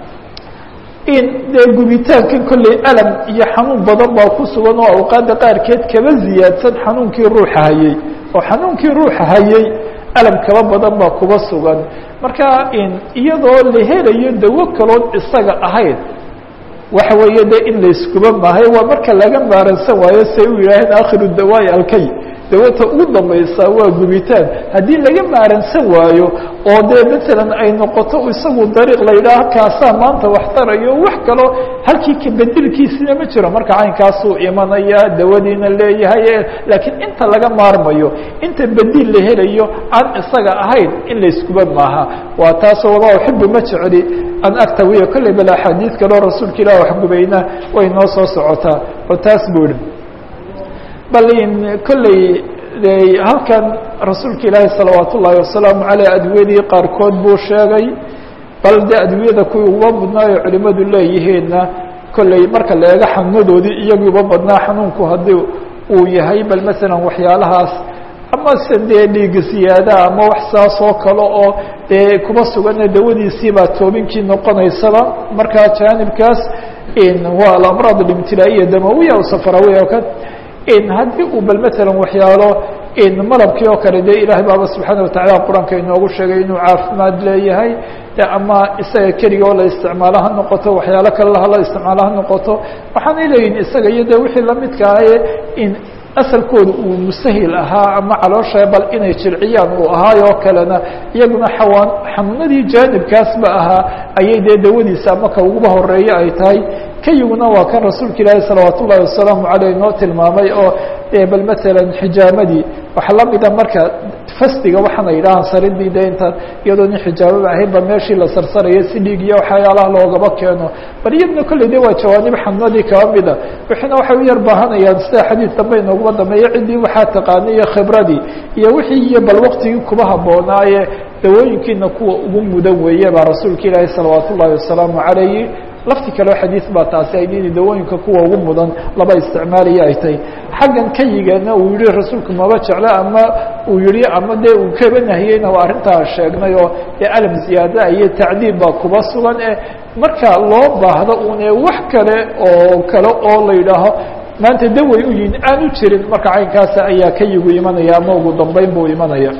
in dee gubitaankan kollay alam iyo xanuun badan baa ku sugan oo awqaadda qaarkeed kaba ziyaadsan xanuunkii ruuxa hayey oo xanuunkii ruuxa hayey alam kaba badan baa kuba sugan marka iyadoo la helayo dawo kaloon isaga ahayn waxa weeye de in layskuba maahay waa marka laga maaransan waayo say u yidhaaheen akhiru dawaa'i alkay dawata ugu dambaysa waa gubitaan haddii laga maaransan waayo oo dee matalan ay noqoto isagu dariiq la yidhaah kaasaa maanta wax tarayo wax kaloo halkii kabedilkiisina ma jiro marka caynkaasuu imanaya dawadiina leeyahay laakiin inta laga maarmayo inta bedil la helayo aan isaga ahayn in layskuba maaha waa taasoo wama uxibu ma jecli an aktawiya kolley bal axaadiid kaloo rasuulka ilah waxgubayna way noo soo socotaa oo taas buu ihi bal in kolley halkan rasuulka ilaahi salawaat ullaahi wasalaamu caleyh adwiyadii qaarkood buu sheegay bal dee adduunyada kuwii uba mudnaayo culimadu leeyihiinna kolley marka la eego xanuunadoodii iyagii uba badnaa xanuunku haddii uu yahay bal masalan waxyaalahaas ama se dee dhiiga siyaada ama wax saas oo kale oo dee kuba sugana dawadiisii baa toobinkii noqonaysaba markaa jaanibkaas waa alamraad alimtilaa'iya damawiya o safarawiya o ka haddii uu bal masalan waxyaalo malabkii oo kale dee ilaahay baaba subxaana watacala qur-aanka inoogu sheegay inuu caafimaad leeyahay ama isaga keliga oo la isticmaalo ha noqoto waxyaalo kale la isticmaalo ha noqoto waxaanay leeyihin isaga iyo de wixii lamidka ahaye in asalkooda uu musahil ahaa ama caloosha bal inay jirciyaan uu ahaayoo kalena iyaguna xawaan xanuunadii jaanibkaasba ahaa ayay dee dawadiisa ama ka uguba horeeya ay tahay kayiguna waa kan rasuulka ilaahi salawaat ullahi wasalaamu caleyh noo tilmaamay oo bal matalan xijaamadii waxaa lamida marka fasdiga waxaana yidhahaan saridii de intaan iyadoo nin xijaababa ahayn ba meeshii la sarsaraya si dhiig iyo waxyaalaha loogaba keeno bal iyadna kolley de waa jawaanib xanuunadii kaba mida wixiina waxay u yar baahanayaan sida xadiid dambe inooguma dambeeya ciddii waxaa taqaanay iyo khibradii iyo wixii iyo bal waktigii kuba haboonaaye dawooyinkiina kuwa ugu mudan weeye baa rasuulka ilaahi salawaat ullahi wasalaamu calayhi lafti kaleo xadiid baa taasi ay in dawooyinka kuwa ugu mudan laba isticmaalaya ay tahay xaggan kayigana uu yihi rasuulku maba jeclo ama uu yihi ama dee uu kaba nahiyeyna waa arrintaa sheegnay oo dee alam ziyaada iyo tacdiib baa kuba sugan ee marka loo baahdo une wax kale oo kale oo la yidhaaho maanta daway u yihin aan u jirin marka caynkaasa ayaa kayigu imanaya ama ugu dambeyn buu imanaya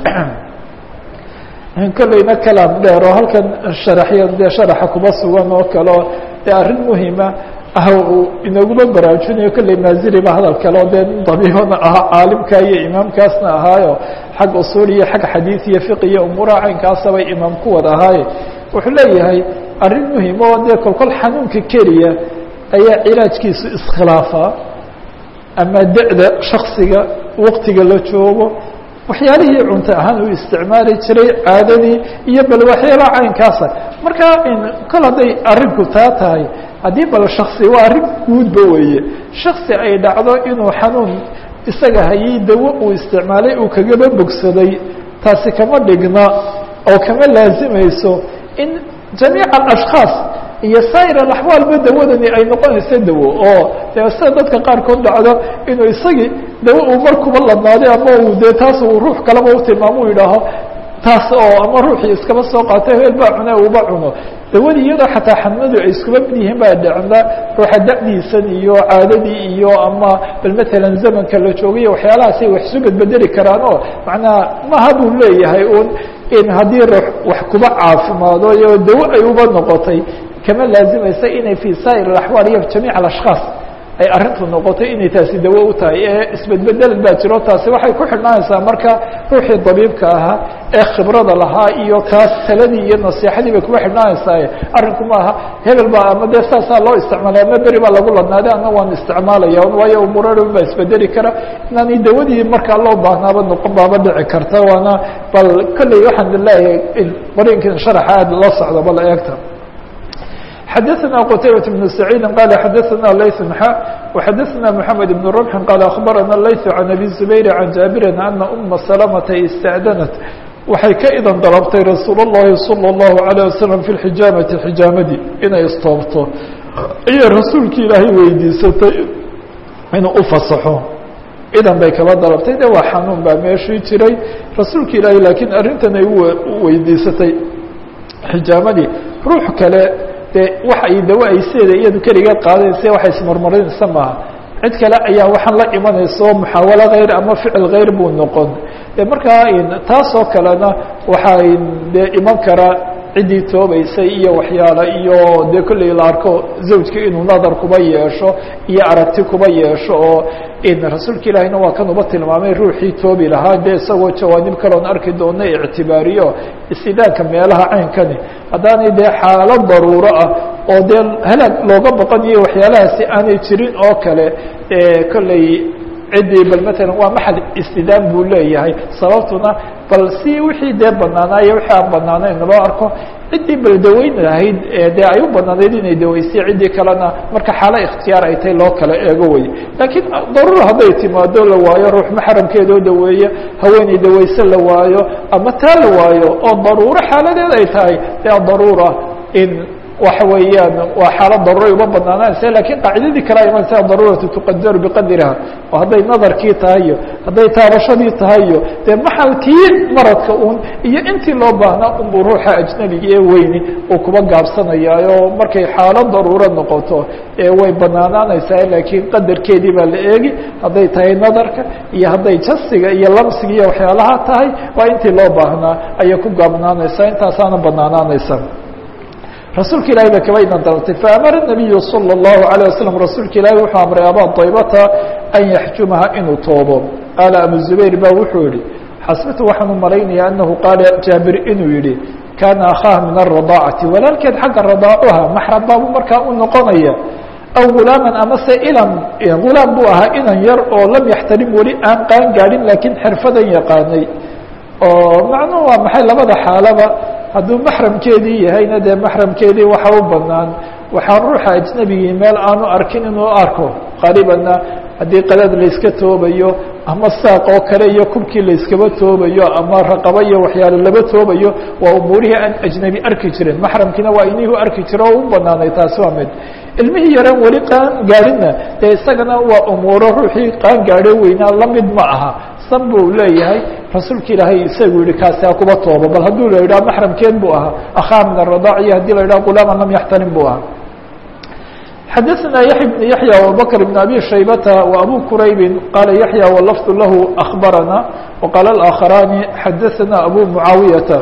kolleyna kalaam dheer oo halkan sharaxya dee sharaxa kuba sugan oo kaleo dee arrin muhima ah uu inaguma baraarujinayo kolley maaziriba hadal kale oo dee dabiibana ahaa caalimka iyo imaamkaasna ahaayo xag usuul iyo xag xadiid iyo fiq iyo umuuraha caynkaasabay imaam ku wada ahaaye wuxuu leeyahay arrin muhim oo dee kolkol xanuunka keliya ayaa cilaajkiisu iskhilaafaa ama da-da shaksiga waktiga la joogo waxyaalihii cunto ahaan uu isticmaali jiray caadadii iyo bal waxyaalaha caynkaasa marka kol hadday arrinku taa tahay haddii bal shaksi waa arrin guudba weeye shaksi ay dhacdo inuu xanuun isaga hayay dawo uu isticmaalay uu kagaba bogsaday taasi kama dhigna oo kama laazimayso in jamiica alashkhaas iyo saa'ir alaxwaalba dawadani ay noqonayso dawo oo dee sida dadka qaarkood dhacdo inuu isagii dawo uu markuba ladnaaday ama uu dee taas uu ruux kaleba u tilmaamo u yidhaaho taas oo ama ruuxii iskaba soo qaatay heel baa cune uba cuno dawadii iyadoo xataa xanuunadu ay iskuba mid yihiin baa dhacda ruuxa da'diisan iyo caadadii iyo ama bal matalan zamanka la joogay waxyaalahaasay wax isu bedbedeli karaan oo macnaha maha buu leeyahay un in haddii ruux wax kuba caafimaado iyo dawo ay uba noqotay kama laazimaysa inay fi saa'ir alaxwaal iyo jamiic alashkhaas ay arrintu noqotay inay taasi dawo u tahay ee isbedbedel baa jiro taasi waxay ku xidhnaanaysaa marka ruuxii dabiibka ahaa ee khibrada lahaa iyo kaas taladii iyo nasiixadii bay kuma xidhnaanaysaa arrinku maaha hebel baa ama dee saasaa loo isticmaalay ama beri baa lagu ladnaaday ana waan isticmaalaya waayo umuradhan baa isbedeli kara inaanay dawadii markaa loo baahnaaba noqon baaba dhici karta waana bal kolley waxaan leeyahay qoriinkan sharaxa aad la socdo bal eegta xdثna qتaybة بن سعيid qال xdثna layث ح وxdثna محamed بن رمح qال أخbarana layث عن أbي زبير عن jaaبiri أنa أma سلمةa اsتأdنت waxay ka idan dalbtay rasuul الlahi صلى الlaهu عليه وسلم في الحijاamaةi xijaamadii inay istoobto ayay rasuulki ilaahay weydiisatay inuu ufasaxo idan bay kaba dalabtay de waa xanuun baa meeshii jiray rasuulka ilaahay lakiin arrintan ay weydiisatay xijaamadii ruux kale de waxa ay dawo ay sideeda iyadu keligeed qaadaysa waxay ismarmarinaysa maaha cid kale ayaa waxaan la imanaysa oo muxaawalo hayr ama ficil hayr buu noqon de markaa taasoo kalena waxay de iman karaa ciddii toobaysay iyo waxyaala iyo dee kolley la arko zawjka inuu nadar kuba yeesho iyo aragti kuba yeesho oo rasuulka ilaahiyna waa kan uba tilmaamay ruuxii toobi lahaa dee isagoo jawaanib kaloon arki doona ictibaariyo istidaanka meelaha caynkani haddaanay dee xaalo daruuro ah oo dee halaag looga baqanayo waxyaalahaasi aanay jirin oo kale kolley ciddii bal matalan waa maxal istidaan buu leeyahay sababtuna bal si wixii dee banaanaayo wixii aan banaanayn loo arko ciddii bal daweyn lahayd dee ay u banaanayd inay daweysay ciddii kalena marka xaalo ikhtiyaar ay tahay loo kala eego wey laakiin daruura hadday timaado la waayo ruux maxramkeedoo daweeya haweeney daweyse la waayo ama taa la waayo oo daruuro xaaladeed ay tahay dee daruura in waxa weeyaan waa xaalad daruuray uma banaananaysa lakin qaacidadii kale imanaysa daruuratu tuqadaru biqadriha oo hadday nadarkii tahay iyo hadday taabashadii tahay iyo dee maxalkii maradka un iyo intii loo baahnaa unbuu ruuxa ajnabiga ee weyni uu kuba gaabsanayaayo markay xaalad daruuro noqoto way banaanaanaysaa laakiin qadarkeedii baa la eegi hadday tahay nadarka iyo hadday jasiga iyo lamsiga iyo waxyaalaha tahay waa intii loo baahnaa ayay ku gaabnaanaysaa intaasaana banaanaanaysa rasuulka ilahi ba kaba idan daltay faamara الnabiyu salى الlahu عalيه waslm rasuulka ilahi wuxuu amray abaa daybata an yaxjumaha inuu toobo qaala abu zubayr ba wuxuu yihi xasbatu waxaan u malaynaya anahu qaala jaabir inuu yihi kana akhaha min الرadaacati walaalkeed xagga radaacuha maxram baabu markaa u noqonaya aw gulaaman amase ilan gulaam buu ahaa inan yar oo lam yaxtalim weli aan qaan gaadhin lakiin xirfadan yaqaanay oo macnuhu waa maxay labada xaalaba hadduu maxramkeedii yahayna dee maxramkeedii waxa u banaan waxaa ruuxa ajnabigii meel aanu arkin inuu arko qaribanna haddii qadaad layska toobayo ama saaq oo kale iyo kubkii layskaba toobayo ama raqaba iyo waxyaale laba toobayo waa umuurihii aan ajnebi arki jirin maxramkiina waa inihuu arki jiro oo u banaanay taasi waa mid ilmihii yaraan weli qaan gaadhinna dee isagana waa umuuro ruuxii qaan gaadho weynaa lamid ma aha san buu leeyahay rasuulka ilaahay isagu yihi kaasi ha kuba toobo bal hadduu la yidhaha maxramkeen buu ahaa akhaa min aradaac iyo haddii la yidhaha gulaaman lam yaxtarim buu ahaa xadaثna yaحya بن yaحyى وabubakr بن abi shaybata وabu quraybi qaala yaحyى wlafd lahu أخbarana وqaala الآkخarani xadaثna abu muعaawiyata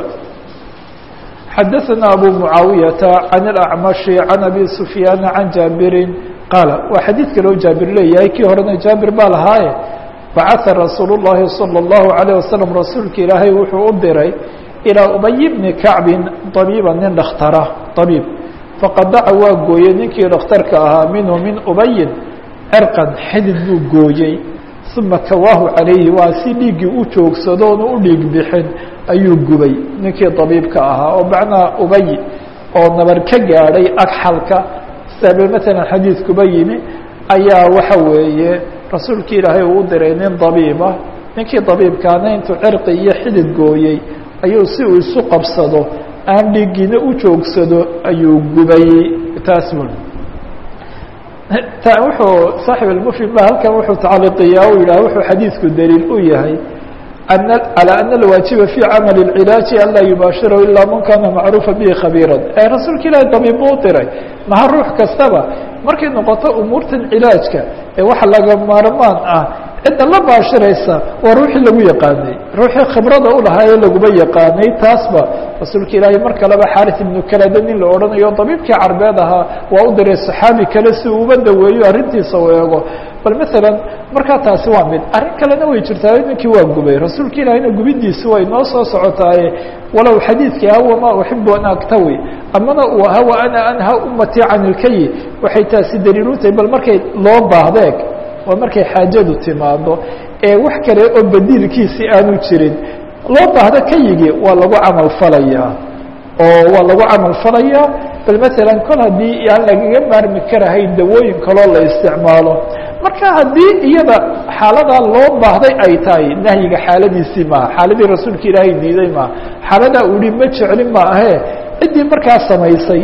xadaثna abu muعaawiyaةa عan الأcmaشhi عan abi سufyaan عan jaabiri qaala waa xadiid kaloo jaabir leeyahay kii horena jaabir baa lahaaye bacaa rasuul الlahi salى الlahu عalيه waslم rasuulka ilaahay wuxuu u diray ilىa ubay bni kacbin طabiiba nin dhakhtara طabiib faqadaca waa gooyey ninkii dhakhtarka ahaa minhu min ubayin cirqan xidid buu gooyey uma kawaahu calayhi waa si dhiiggii u joogsado oonu u dhiig bixin ayuu gubay ninkii طabiibka ahaa oo macnaha ubay oo nabar ka gaadhay agxalka sabe matalan xadiidkuba yimi ayaa waxa weeye rasuulki ilaahay uu u diray nin dabiiba ninkii dabiibkaana intuu cirqi iyo xidid gooyey ayuu si uu isu qabsado aan dhiiggiina u joogsado ayuu gubay taas bun wuxuu saaxib almufhim ba halkan wuxuu tacaliqiyaa u yidhah wuxuu xadiidku daliil u yahay calى ana alwaajiba fi camal اcilaaji an laa yubaashirahu ilaa man kana macruufa bihi khabiira ee rasuulka ilaahi dabiib buu u diray maha ruux kastaba markay noqoto umuurtan cilaajka ee waxa laga maarmaan ah cidda la baashiraysa waa ruuxii lagu yaqaanay ruuxii khibrada u lahaa ee laguma yaqaanay taasba rasuulka ilaahay mar kaleba xaris ibnu kalada nin la odhanayo dabiibkii carbeed ahaa waa u diray saxaabi kale si uuba daweeyo arrintiisa u eego bal masalan markaa taasi waa mid arrin kalena way jirtaa ninkii waa gubay rasuulka ilaahayna gubidiisi way noo soo socotaaye walow xadiidkii hawa ma uxibu an aktawi amana uu ahaa wa ana anha ummatii can ilkayi waxay taasi daliil u tahay bal markay loo baahdeeg waa markay xaajadu timaado ee wax kale oo badiilkiisi aanu jirin loo baahdo kayigii waa lagu camal falayaa oo waa lagu camal falayaa bal masalan kol haddii aan lagaga maarmi karahayn dawooyin kaloo la isticmaalo marka haddii iyada xaaladaa loo baahday ay tahay nahyiga xaaladiisii maaha xaaladii rasuulka ilaahay diiday maaha xaaladaa uu yihi ma jeclin ma ahe ciddii markaa samaysay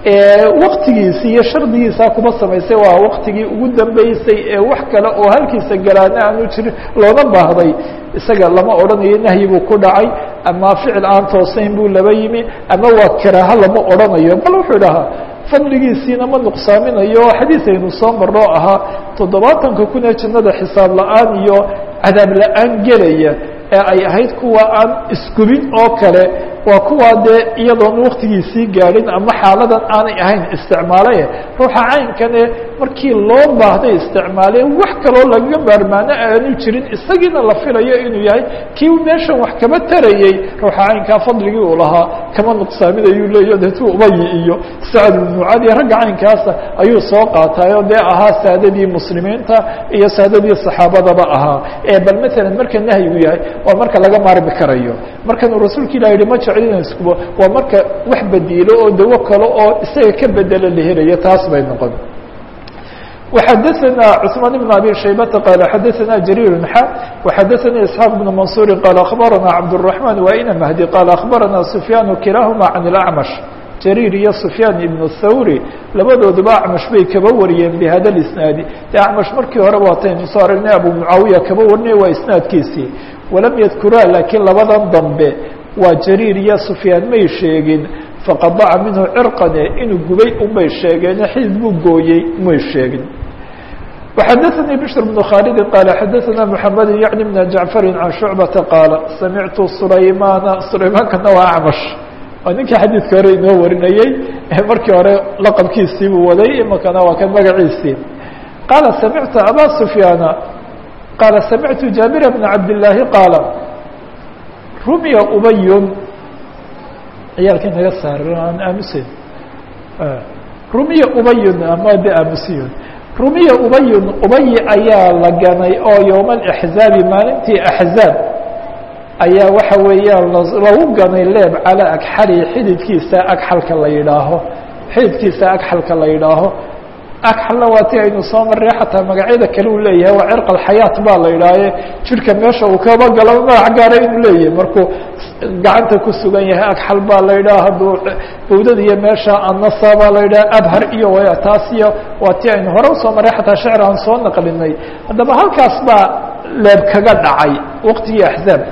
waktigiisi iyo shardigiisa kuma samaysay waa waktigii ugu dambeysay ee wax kale oo halkiisa galaana aanu jirin loona baahday isaga lama odhanayo nahyi buu ku dhacay ama ficil aan toosayn buu laba yimi ama waa karaaho lama odhanayo bal wuxuu dhahaa fadligiisiina ma nuqsaaminayo xadiis aynu soo marnoo ahaa toddobaatanka kun ee jannada xisaab la-aan iyo cadaab la-aan gelaya ee ay ahayd kuwa aan isgubin oo kale waa kuwaa dee iyadoon waktigiisii gaadhin ama xaaladan aanay ahayn isticmaale ruuxa caynkane markii loo baahday isticmaale wax kaloo lagaga maarmaano aanu jirin isagiina la filayo inuu yahay kii meeshan wax kama tarayey ruuxa caynkaa fadligii uu lahaa kama nuqsaaminayuu leeyo deetu ubayi iyo sacad ibnucadi ragga caynkaasa ayuu soo qaatayoo dee ahaa saadadii muslimiinta iyo saadadii saxaabadaba ahaa ee bal maalan marka nahyigu yahay waa marka laga maarmi karayo markanuu rasuulka ilah yihi ma jeclinaskubo waa marka wax bediilo oo dawo kale oo isaga ka bedelo la helayo taas bay noqon وxadثna cثmaan بن abي شhaybةa qال xadثna جرير ح وxadثnي اسحاaq بن منصuر qال أخبرnا cبدالرحمن وإن مهدي qال أخبرnا سفyان kiلaهma عن الأعمش jariir iyo sufyaan ibnu thawri labadooduba acmash bay kaba wariyeen bihada lisnaadi dee acmash markii hore waataynu soo aragnay abu mucaawiya kaba warinay waa isnaadkiisii walam yadkuraa laakiin labadan dambe waa jariir iyo sufyaan may sheegin faqadaca minhu cirqane inuu gubay unbay sheegeene xidid buu gooyey may sheegin وxdثnي بشر بن khالد qال xdثna محمد يعن بن جعفر عن شعبة qاaل سمعت سلaيمان سلaيمaankana waa أعمش waa ninkii xadيiثka hore inoo warinayey markii hore لqبkiisii buu waday imakana waa kan magaciisii qاaل سمعت أbا سفياaن qاaل سمعت جابر بن عبد اللahi qاaل رمya أبy ciyaalkii naga saar aan aamusen رمya أبy ama de aamusiyon rumiya ubayun ubayi ayaa la ganay oo yowma alixzaabi maalintii axzaab ayaa waxa weeyaan lagu ganay leeb calaa agxali xididkiisa agxalka la yidhaaho xididkiisa agxalka la yidhaaho agxalna waa ti aynu soo marray xataa magacyada kale uu leeyahay waa cirq alxayaat baa la yidhaahe jirka meesha uu kaba galo magac gaara inuu leeyahay markuu gacanta ku sugan yahay agxal baa la yidhaha hadduu bawdada iyo meesha annasa baa la yidhaha abhar iyo taas iyo waa ti aynu hore usoo marray xataa shecr aan soo naqlinay haddaba halkaas baa leeb kaga dhacay waqtigii axzaab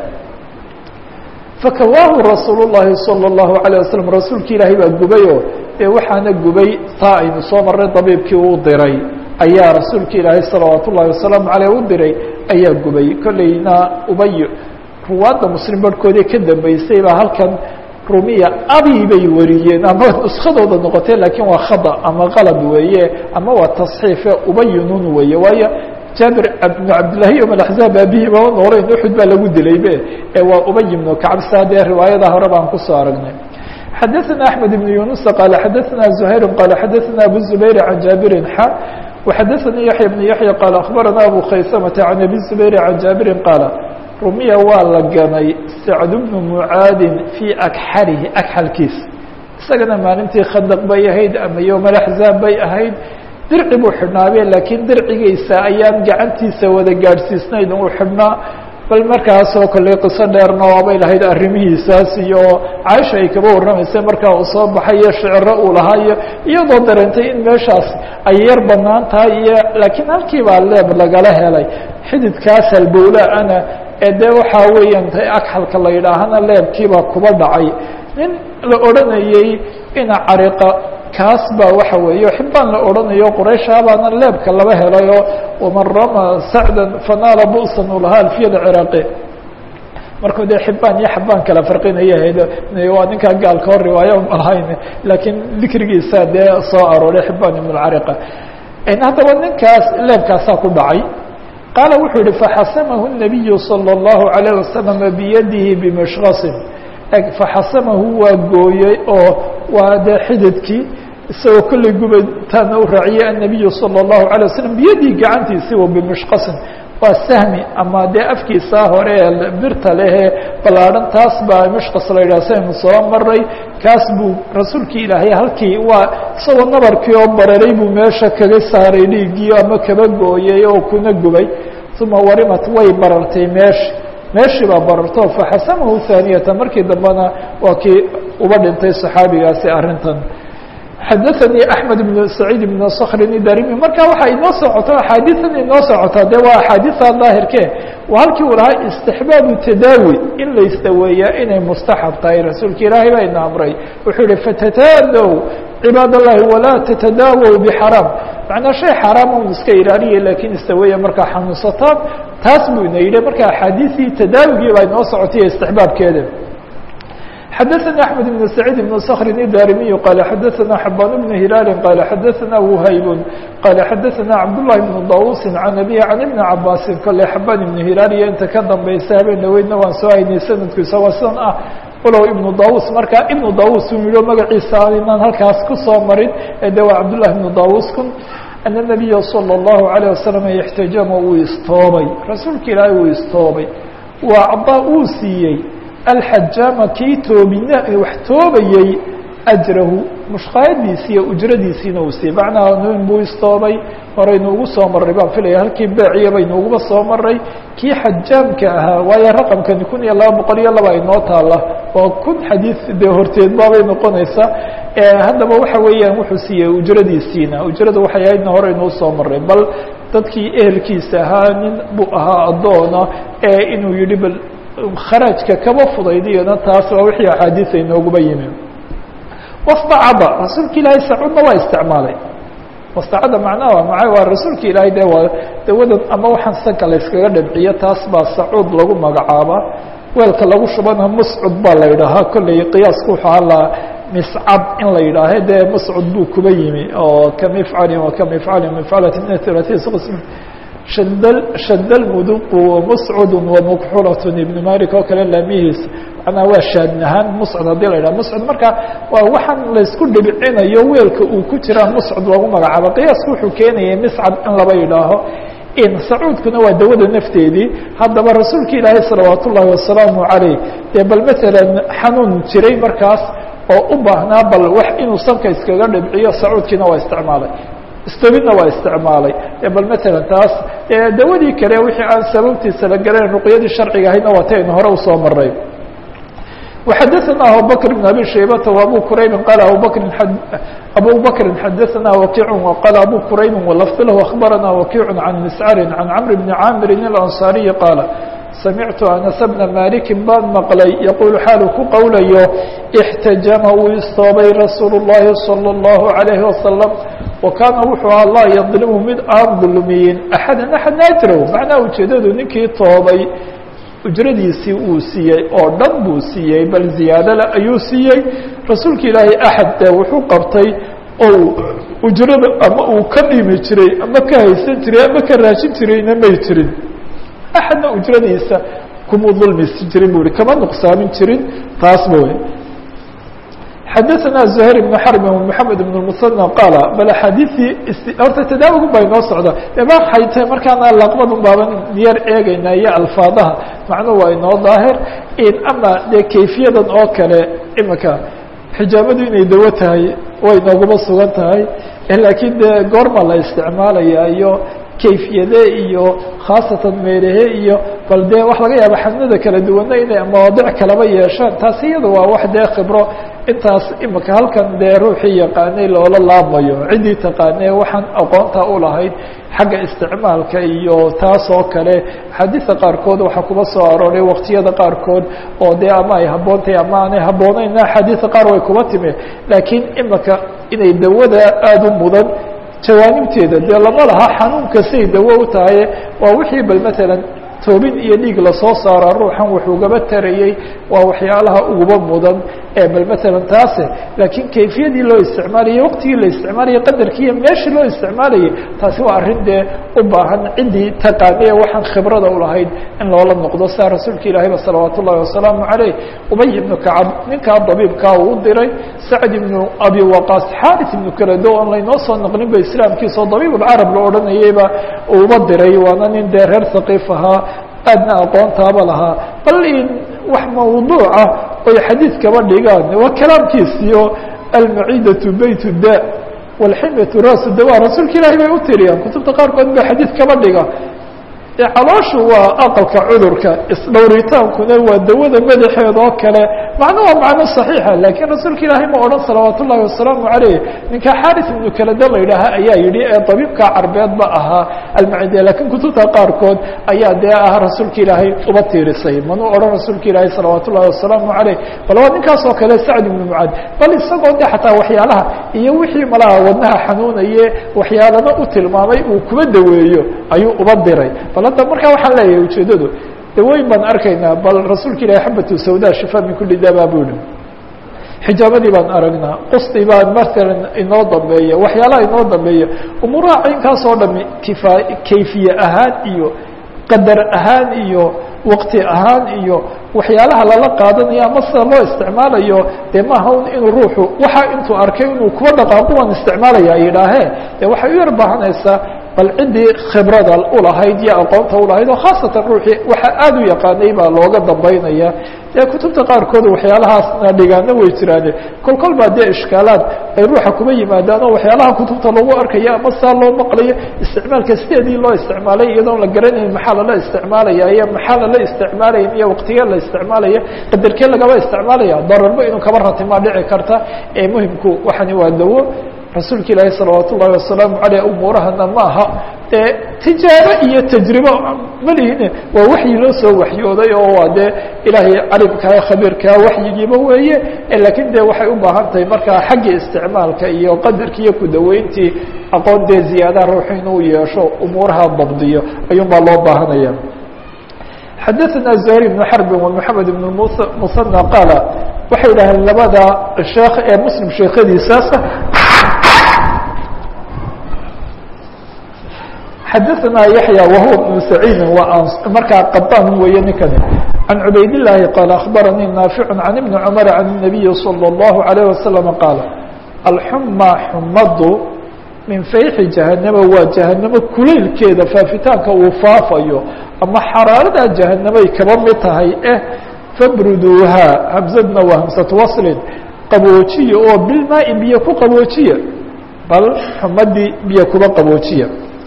fakawaahu rasuul الlahi salى الlahu عalيه waslm rasuulki ilaahay baa gubayoo dee waxaana gubay taa aynu soo marray dabiibkii uu diray ayaa rasuulka ilaahay salawaat ullahi wasalaamu aleyh u diray ayaa gubay kolleyna ubay ruwaadda muslim barhkoodii ka dambeysay baa halkan rumiya abi bay wariyeen ama nuskadooda noqotee laakiin waa khada ama qalab weeye ama waa tasxiife ubayinun weeye waayo jaabir bnu cabdillahi yom alaxzaab aabihii bama noolayn uxud baa lagu dilaybe ee waa ubay ibnu kacb saa dee riwaayada hore baan kusoo aragnay xadaثna أحmed بن yuنuس qال xadaثna زhayr qال xadaثna abu الزubayr عan jaaبiri xa وxadaثnii yaحya بن yaحya qال أخbarana abu khaysmةa عan abi الزubayr عan jaabiri qاala rumiya waa la ganay sacd bnu mucaadin fii agxalihi agxalkiis isagana maalintii khadaq bay ahayd ama yowm alaxzaab bay ahayd dirci buu xidhnaabe laakiin dircigiisa ayaan gacantiisa wada gaadhsiisnayn uu xidhnaa bal markaasoo kale qiso dheerna waabay lahayd arrimihiisaas iyo caaisha ay kaba warramaysay markaa uu soo baxay iyo shiciro uu lahaa iyo iyadoo dareentay in meeshaas ay yar banaan tahay iyo laakiin halkii baa leeb lagala helay xididkaas halbowla-ana ee dee waxaa weeyaan agxalka la yidhaahana leebkiibaa kuba dhacay nin la odhanayey ina cariqa kaas baa waxa weeye xibaan la odhanayo qurayshabaana leebka laba helayo waman rama sacdan fanaala bu'san uu lahaa alfiyada ciraaqi markuu dee xibaan iyo xabaan kala farqinaya waa ninkaa gaalka hor riwaayo malahayn laakiin dikrigiisa dee soo arooray xibaan ibn lcariqa haddaba ninkaas leebkaasaa ku dhacay qaala wuxuu yihi faxasamahu الnabiyu salى الlahu عalيه wasalam biyadihi bimishkasin faxasamahu waa gooyey oo waa dee xididkii isagoo kolley gubataana u raaciyey annabiyu salى الlahu عalيه waslm biyadii gacantiisi wa bimishkasin waa sahmi ama dee afkiisaa hore ee birta lehee ballaadhan taas baa mishkas la yidhah saynu soo maray kaas buu rasuulkii ilaahay halkii waa isagoo nabarkii oo bararay buu meesha kaga saaray dhiiggii ama kaba gooyey oo kuna gubay uma warimat way barartay meeshi meeshii baa bararto faxasamahu haaniyata markii dambena waa kii uba dhintay saxaabigaasi arrintan xadaثnي أحmed بن سacيid بن skrin darimi marka waxaa inoo socoto axaadiian inoo socotaa de waa axaadiثa daahirke waa halkii uu lahaa istixbaabu tadaawi in la isdaweeyaa inay mustaxab tahay rasuulka ilaahay baa ina amray wuxuu yihi fatataadow cibaad الlahi walaa tatadaawow bxaraam macnaa shay xaaraama un iska ilaaliya lakiin isdaweeya markaa xanuunsataan taas buu ina yidhi marka axaadiثii tadaawigii baa inoo socotay istixbaabkeeda xadaثnي أحmed بن سacيid بن skrin الdarimiي qال xadaثna xabaan بن hilaali qال xadaثna وhayb qال xadaثna cabdاللahi بن dawusi can abihi can iبni cabaasi kale xabaan iبn hilaal iyo inta ka dambaysa habeen dhaweydna waan soo haynay sanadku isagoo sidan ah walow iبnu dawus marka iبnu dawus uu yiho magaciisa inaan halkaas kusoo marin ee de waa cabdالlahi بن dawuskun أن النabiya slى الlahu عalيه wasalam اxtajama uu istoobay rasuulka ilaahay uu istoobay waa cadaa uu siiyey alxajaama kii toobina wax toobayey ajrahu mushkaayadiisi iyo ujradiisiina uu siiyey macnaha nin buu istoobay horaynu ugu soo marray baan filaya halkii beeciya baynu uguba soo maray kii xajaamka ahaa waayo raqamkani kun iyo laba boqol iyo laba inoo taala waa kun xadiid dee horteed baabay noqonaysaa haddaba waxa weeyaan wuxuu siiyey ujradiisiina ujrada waxay ahaydna hore inuu soo maray bal dadkii ehelkiisa ahaa nin buu ahaa addoona ee inuu yihi bal kharaajka kaba fudaydiyana taas waa wixii axaadiisa inooguba yimi wastacaba rasuulka ilaahay sacuudna waa isticmaalay wastacada macnaha maa waa rasuulka ilaahay de waa dawadan ama waxaan sanka la yskaga dhabciyo taas baa sacuud lagu magacaabaa weelka lagu shubana muscud baa la yidhaahaa kolley qiyaasku wuxuu halaa miscab in la yidhaahe dee muscud buu kuba yimi oo kamifcalin wa kamifcalin mifcalatin thalatin qism shadl shadlmuduqu wamuscud wamukxulat ibn malik oo kale laamihiis manaa waa shaadnahaan muscud haddii la yidhaha muscud marka waa waxaan laysku dhibcinayo weelka uu ku jiraa muscud loogu magacaabo qiyaasku wuxuu keenayay miscab in laba yidhaaho in sacuudkuna waa dawada nafteedii haddaba rasuulka ilaahay salawaat ullaahi wasalaamu calayh dee bal matalan xanuun jiray markaas oo u baahnaa bal wax inuu sanka iskaga dhibciyo sacuudkiina waa isticmaalay istobidna waa isticmaalay bal matalan taas dawadii kale wixii aan sababtiisa la garayn ruqyadii sharciga ahaydna waa taynu hore usoo maray وxadثna abubكر بن abي شhaybة وabو qrayb qال abubكri abو bكri xadثna وkiع وqال abو qrayb وlفظ lh أخbarana وkiع عan مسcr عan cمر بن cاmr الأنصاaري qاaل samictu aنس بنa maliki baan maqlay yaqul xaalu ku qowlayo اxtajama wuu istoobay rasuul الlahi صلى الlaه عليه وasلم وkaana wuxuu aha laa yظlmu mid aan dulmiyin أxada أxad naajrow macnaha ujeedadu ninkii toobay ujradiisii uu siiyey oo dhan buu siiyey bal ziyaadale ayuu siiyey rasuulka ilaahay axad dee wuxuu qabtay ou ujrada ama uu ka dhimi jiray ama ka haysan jiray ama ka raashin jirayna may jirin axadna ujradiisa kumuu dulmisi jirin bu hi kama nuqsaamin jirin taas ba wey xadaثna زhayr بن xrb ومحamed بن المثنى qaal bal axaadiثii horta tadaawgu baa inoo socda ma waxay tahay markaana laqbadun baaban yar eegayna iyo alfaadaha macnuhu waa inoo daahir ama dee kayfiyadan oo kale imika xijaabadu inay dawo tahay way nooguma sugan tahay laakiin dee goorma la isticmaalaya iyo kayfiyade iyo khaasatan meelahe iyo bal dee wax laga yaaba xadnada kala duwana inay mawaadic kalaba yeeshaan taasi iyada waa wax dee khibro intaas imika halkan dee ruuxii yaqaanay loola laabmayo ciddii taqaanee waxaan aqoonta u lahayd xagga isticmaalka iyo taas oo kale xadiida qaarkood waxaa kuba soo arooray waqtiyada qaarkood oo dee ama ay habboontahay ama aanay habbooneynna xadiida qaar way kuba timi laakiin imika inay dawada aada u mudan jawaanibteeda dee lama laha xanuunka say dawo u tahay waa wixii bal matalan toobin iyo dhiig lasoo saara ruuxan wuxuugaba tarayey waa waxyaalaha uguba mudan ee bal matalan taase laakiin kayfiyadii loo isticmaalayay waqtigii la isticmaalayay qadarkii iyo meeshii loo isticmaalayay taasi waa arrin dee u baahan ciddii taqaanee waxaan khibrada ulahayd in loola noqdo saa rasuulka ilaahayba salawaat ullahi wasalaamu calayh ubay ibnu kacab ninkaa dabiibkaa uu diray sacd ibnu abi waqaas xaaris ibnu kalado oon laynoo soo naqlinba islaamkiisao dabiib ulcarab la odhanayeyba uuba diray waana nin dee reer haqiif ahaa aadna aqoontaaba lahaa bal in wax mawduuca oy xadiid kaba dhigaan waa kalaamkiisiyo almaciidatu bayt da walximyatu raasu dawa rasuulka ilaahay bay u tiriyaan kutubta qaarkood ba xadiid kaba dhiga calooshu waa aqalka cudurka isdhowritaankuna waa dawada madaxeeda oo kale macno waa macno صaxiixa lakiin rasuulka ilaahay ma odhan salawaat ullahi wasalaamu calayh ninka xaris ibnu kalada la yidhaaha ayaa yidhi ee dabiibka carbeed ba ahaa almacide lakiin kutubta qaarkood ayaa dee ah rasuulka ilaahay uba tiirisay manu odhan rasuulka ilaahay salawaat ullahi wasalaamu calayh bal waa ninkaas oo kale sacd ibnu mucaad bal isagoo de xataa waxyaalaha iyo wixii malaha wadnaha xanuunaye waxyaalana u tilmaamay uu kuba daweeyo ayuu uba diray bal hadda markaa waxaan leeyahay ujeedadu dawooyin baan arkaynaa bal rasuulka ilahi xabatu sawda shifa min kuli daba bu hi xijaabadii baan aragnaa qusti baan matalan inoo dambeeya waxyaalaha inoo dambeeya umuuraha caynkaas oo dhami kifa kayfiye ahaan iyo qadar ahaan iyo waqti ahaan iyo waxyaalaha lala qaadanayo ama sida loo isticmaalayo dee maaha un inuu ruuxu waxa intuu arkay inuu kuwa dhaqaaqo waan isticmaalaya yidhaahee dee waxay u yar baahanaysaa bal ciddii khibrada ulahayd iyo aqoonta ulahayd oo khaasatan ruuxii waxa aada u yaqaanay baa looga dambaynaya dee kutubta qaarkood waxyaalahaasna dhigaano way jiraane kol kol baa dee ishkaalaad ay ruuxa kuma yimaadaan oo waxyaalaha kutubta lagu arkayo ama saa loo maqlayo isticmaalka sideedii loo isticmaalay iyadoon la garanayn maxaa lala isticmaalaya iyo maxaa lala isticmaalayn iyo waqtigee la isticmaalaya qadarkee lagaba isticmaalaya dararba inuu kaba ratimaa dhici karta ee muhimku waxani waa dawo rasuulka ilaahi salawaat ullahi wasalaamu aleyh umuurahana ma aha dee tijaabo iyo tajribo malihine waa waxyi loo soo waxyooday oo waa dee ilaahay calimkaa khabiirkaa waxyigiiba weeye lakiin dee waxay u baahan tahay markaa xaggii isticmaalka iyo qadarki iyo kudaweyntii aqoon dee ziyaadaha ruuxu inuu yeesho umuuraha dabdiyo ayuun baa loo baahanaya xadaثna زهير بن حرب ومحamed بن mثنى qاaل waxay dhaheen labada sheekh ee mslim sheekadiisaasa xadaثna yaحyى وhuوa بن سacيidi markaa qaban weeye ninkani عan cubayd اللahi qاaل أخbaranii ناafiع عan iبن cمر عan النabiyi slى الlaهu عalيه وasلم qاaل alxuma xumadu min fayxi jahanama waa jahanamo kulaylkeeda faafitaanka uu faafayo ama xaraarada jahanamay kaba mid tahay eh fabruduuhaa hamsadna waa hamsatu waslin qaboojiya oo bilmaai biyo ku qaboojiya bal xumadii biyo kuba qaboojiya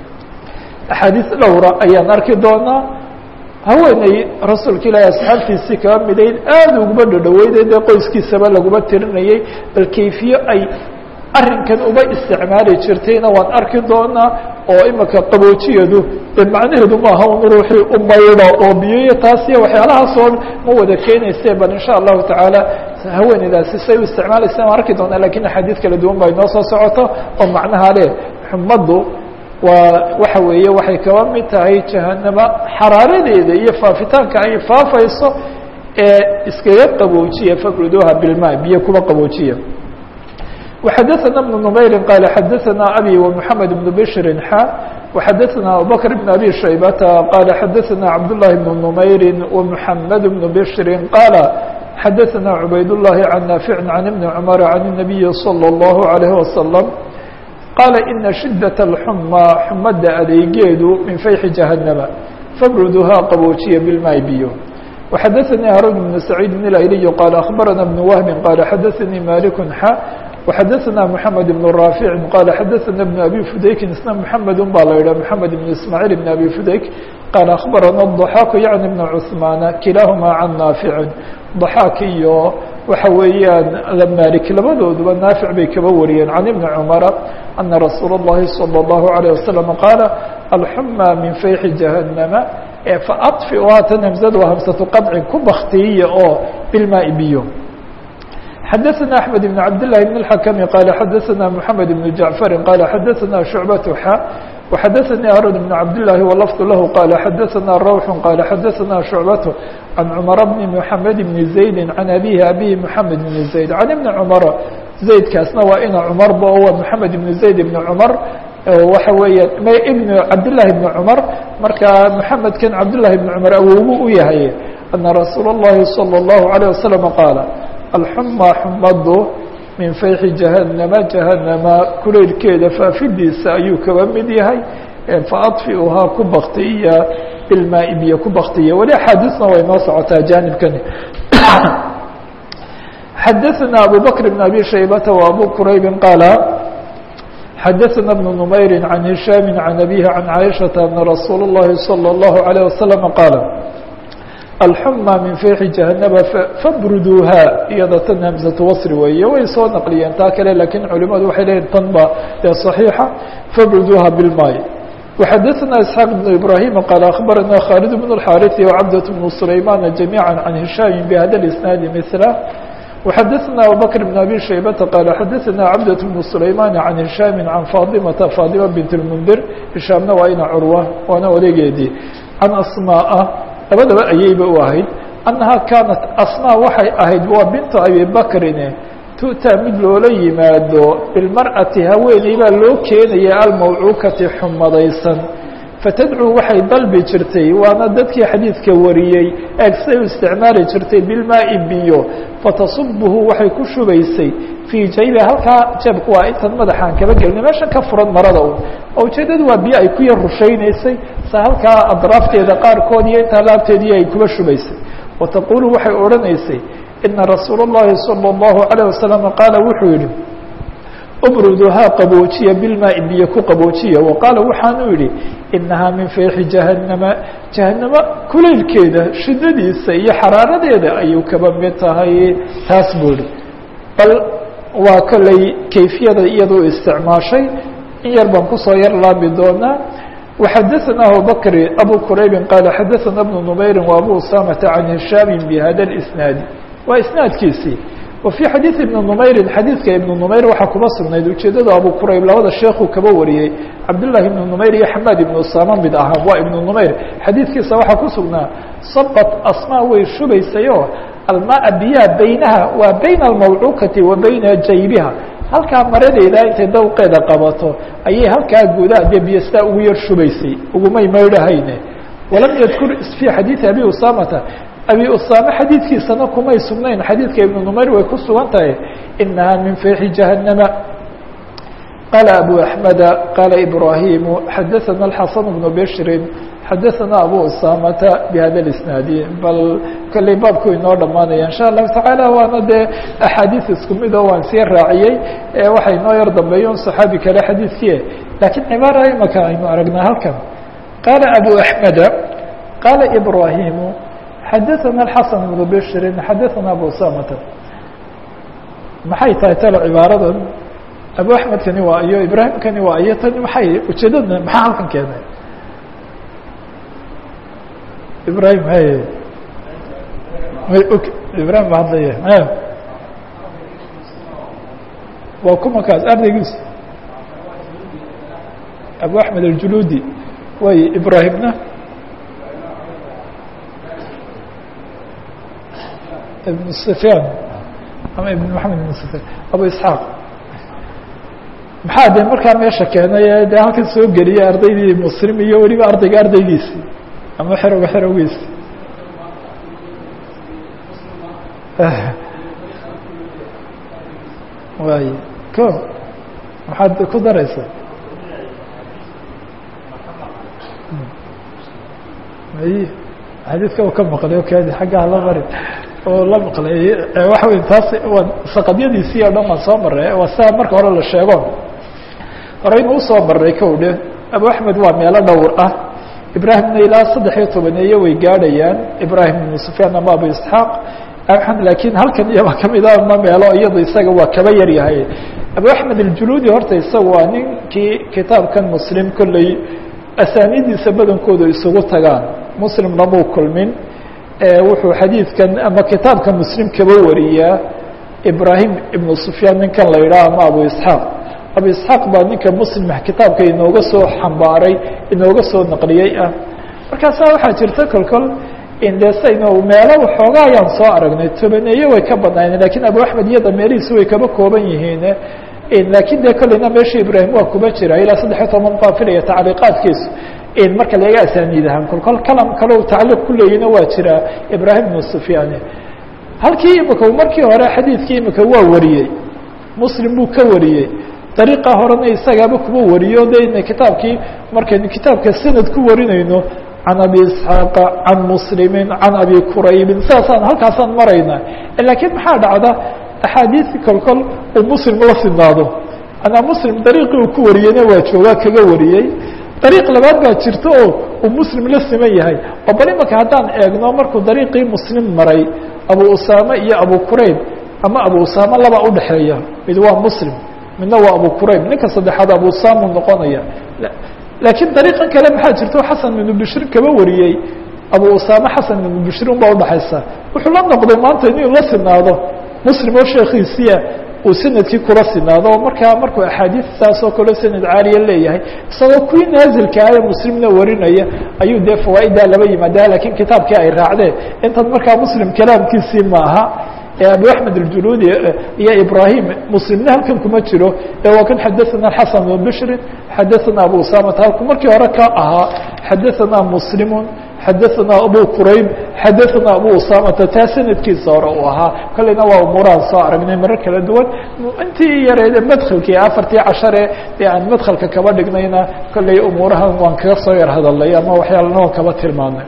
axaadiis dhowra ayaan arki doonaa haweeney rasuulka ilaahi asxaabtiisii kaba midayn aada uguma dhodhoweyday dee qoyskiisaba laguma tirinayay bal kayfiye ay arrinkan uba isticmaali jirtayna waan arki doonaa oo imika qaboojiyadu dee macnaheedu maaha un ruuxii u maydho oo biyoyo taas iyo waxyaalahaasoo ma wada keenayse bal insha allahu tacaala haweeneydaasi say u isticmaalaysa waan arki doonaa lakin axaadiis kala duwan ba inoo soo socoto oo macnaha leh xumaddu waa waxa weeye waxay kaba mid tahay jahanamo xaraaradeeda iyo faafitaanka ay faafayso ee iskaga qaboojiya fakruduha bilma biyo kuba qaboojiya وxadثna بن نmayri qال xadثna abي ومحamed بن bشhri xa وxadثna abubكر بن abي شhaybةa qال xadثna cabdاللahi بن نmayri ومحamed بن bشhri qاaل xadثna عubayd اللahi عan ناaفiع عan iبن cمر عan النaبiي صلى الله عليه وسلم qاaل iنa شhiدة الxmى xumada adeegeedu min fayxi جahanama fabruduhaa qaboojiya bilmaay biyo وxadثnي hاrون بن سعيid الأyلي qال أخbarna بن وهب qال xadثnي مالك xa وxadثna محamed بن رافع qال xadثna بن أbي فudayki isna محamed baa la yidhah محamed بن ismاعيل بن أbي فudayk qال أخbarana الضحاk yaعnي بن cثmaan kilaaهma عan ناaفiع ضحاk iyo waxa weeyaan malik labadooduba naafiع bay kaba wariyeen عan iبن cمر أna rasuul الlahi صلى الlaه عليه وسلم qاaل الxmى min fayxi جahanama faطفi haatan hmزad waa hmsaةu qaطci ku baktiyiya oo bilmaai biyo xadثna أحmed بن cabd للhi بن الحkم qال xadثna محamed بن جaعفr qال xadثna شhuعبة xa وxadثnي hاrون بن cabd للhi وlفظ lah qال xadثna روح qال xadثna شhuعبة عan cمر بن محamed بن زaيد عan abيه abيه محamed بن زaيد عan iبن cمر زaydkaasna waa ina cمrba o waa محamed بن زaيد بن cمر waxa weeya ibn cabdاللahi بن cمر marka محamedkan cabdاللahi بن cمر awowgu u yahay أna rasuul الlahi صلى الlaه عليه وسلم qاaل alxuma xumadu min fayxi jahanama jahanama kulaylkeeda faafidiisa ayuu kaba mid yahay faadfiuhaa ku baktiya bilmaai biyo ku baktiya weli axaadiisna way noo socotaa jaanibkani xadaثna abu bakr bn abi shaybata و abu quraybi qaala xadaثna bn نmayri عan hishaami عan abihi عan caaishaةa ana rasuul الlahi salى الlahu عalيه wasalam qaala alxuma min fayxi jahanaba fabruduuhaa iyada tan hamsatu wasri weeye way soo naqliyeen taa kale lakiin culimadu waxay leeyihin tan ba ee صaxiixa fabruduuha bilmaay وxadثna isxaaq بn ibrahim qaal akhbarana khaalid bn الxاariثi وcabdaة bn sulaymana جamيعا can hishaami bhada اisnaadi mثla وxadثna abubakr bn abi shaybata qaal xadثna cabdaة bn sulaymana can hishaami can faadimata faadima bint اlmundir hishaamna waa ina curwa waana odegeedii can asmaaءa labadaba ayayba u ahayd annahaa kaanat asmaa waxay ahayd waa bintu abi bakrine tu'taa mid loola yimaado bilmar'ati haweeney baa loo keenaya almawcuukati xumadaysan fatadcuu waxay dalbi jirtay waana dadkii xadiidka wariyey eegsay u isticmaali jirtay bilmaai biyo fatasubuhu waxay ku shubaysay fii jaybiha halkaa jeebku waa intan madaxaan kaba gelina meeshan ka furan marada un oo ujeedadu waa biyo ay ku yar rushaynaysay sa halkaa adraafteeda qaarkood iyo intaa laabteedii ay kuba shubaysay wataqulu waxay odhanaysay ina rasuul اllahi salى اllahu عalيه wasalam qaala wuxuu yihi ubruduhaa qaboojiya bilmaai biyo ku qaboojiya wa qaala waxaanu yihi inahaa min feexi jahannama jahanamo kulaylkeeda shidadiisa iyo xaraaradeeda ayuu kaba mid tahay taas buu ihi bal waa kolley kayfiyada iyaduu isticmaashay in yar baan kusoo yar laabi doonaa وxadثna abubakr abu quraybi qaala xadaثna بن نmayri وabu usamata can hishaami bhada الإsnaadi waa isnaadkiisii wa fي xadiiث ibn نmayri xadiidka ibn نmayr waxaa kuba sugnayd ujeedada abu qurayb labada sheekuu kaba wariyey cabdالlahi ibn نmayr iyo xamaad ibn usama mid ahaa waa ibn نmayr xadiidkiisa waxaa ku sugnaa sabat asma way shubaysayo almaa biyaha beynaha waa bayna almawcuukati wa bayna jaybiha halkaa maradeeda intay dawqeeda qabato ayay halkaa gudaha dee biyastaa ugu yar shubaysay ugumay maydhahayne walam yadkur fii xadiidi abi usamata abi usame xadiidkiisana kumay sugnayn xadiidka ibnu numayr way ku sugan tahay inahaa min feexi jahannama qaala abu axmeda qaala ibraahimu xadaثana alxasan bnu bishrin xadaثana abu usamata bihada اisnaadi bal kolley baabku inoo dhamaanaya insha allahu tacaala waana dee axaadiis isku mid oo waan sii raaciyey waxay inoo yar dambeeyon صaxaabi kale xadiidkii lakiin cibaara imaka aynu aragnaa halkan qaala abu axmeda qaala ibraahimu xadaثana alxasan bnu bishrin xadaثana abu usamata maxay tahay talo cibaaradan abu axmedkani waa iyo ibraahimkani waa iyo tani maxay ujeedada maxaa halkan keenay ibrahim hay ibrahim ba hadlaya waa kumakaas ardaygiisa abu axmed aljuludi way ibrahimna ibn sufyaan ama ibn maxamed ibn sufyaan abu isxaaq maxaa de markaa meesha keenay de halkan soo geliyay ardaydii muslim iyo weliba ardayga ardaygiisi ama xerowga xerowgiisi waay ko maxaad ku daraysa may xadiidka u ka maqlay o kadi xaggaha la mari oo la maqlay waxa wey taas waa saqadyadiisii o dhan waan soo maray waa sidaa marka hore la sheego horeynu usoo maray kow dhe abu axmed waa meelo dhowr ah ibraahimna ilaa saddex iyo tobaneeye way gaadhayaan ibraahim ibnu sufyaan ama abu isxaaq lakiin halkan iyaba kamid a ma meelo iyado isaga waa kaba yar yahay abu axmed aljuludi horta isaga waa ninkii kitaabkan muslim kolley asaanidiisa badankooda isugu tagaan muslimna muu kulmin wuxuu xadiidkan ama kitaabka muslim kaba wariyaa ibraahim ibnu sufyaan ninkan la yidhaha ama abu isxaaq abu isxaaq baa ninka muslim kitaabka inooga soo xambaaray inooga soo naqliyey ah markaasaa waxaa jirta kolkol indesayno meelo waxoogaa ayaan soo aragnay tobaneeye way ka badnaayeen lakiin abu axmed iyada meelihiisi way kaba kooban yihiin lakiin dee kolleyna meesha ibraahim waa kuba jira ilaa saddexiyo toban baa filaya tacliiqaadkiisu marka laga asaaniid ahaan kolkol kalam kale u tacliiq ku leeyina waa jira ibraahim ibnu sufyaan halkii imika markii hore xadiidkii imika waa wariyey muslim buu ka wariyey dariiqa horena isagaaba kuba wariyo de kitaabkii markaynu kitaabka sanad ku warinayno can abi isxaaqa can muslimi can abi quraybin saasaan halkaasaan marayna lakiin maxaa dhacda axaadiis kolkol uu muslim la sinaado anaa muslim dariiqii uu ku wariyeyna waa joogaa kaga wariyey dariiq labaad baa jirta oo uu muslim la siman yahay oo bal imaka haddaan eegno markuu dariiqii muslim maray abu usaame iyo abu qurayb ama abu usaame laba udhexeeya mid waa muslim midna waa abu qurayb ninka saddexaad abu usamu noqonaya laakiin dariiqan kale maxaa jirta o xasan ibnu bishir kaba wariyey abu usaame xasan ibnu bishir un baa udhexaysa wuxuu la noqday maanta inuu la sinaado muslim oo sheekiisiia uu sanadkii kula sinaado oo markaa markuu axaadiis saas oo kaleo sanad caaliya leeyahay isagoo kuwii naazilka ah ee muslimna warinaya ayuu dee fawaaiddaa laba yimaada lakiin kitaabkii ay raacdeen intan markaa muslim kalaamkiisii maaha abu axmed اljuludi iyo ibrahim muslimna halkan kuma jiro ee waa kan xadaثana xasan bn bishrin xadaثana abu usamata halku markii hore ka ahaa xadaثana muslimu xadaثana abu qurayb xadaثana abu usamata taa sanadkiisa hore uu ahaa kolleyna waa umuurahan soo aragnay marar kala duwan intii yareede madkhalkii afartii cashare dee aan madkhalka kaba dhignayna kolley umuurahan waan kaga soo yar hadalnay ama waxyaalana waan kaba tilmaamnay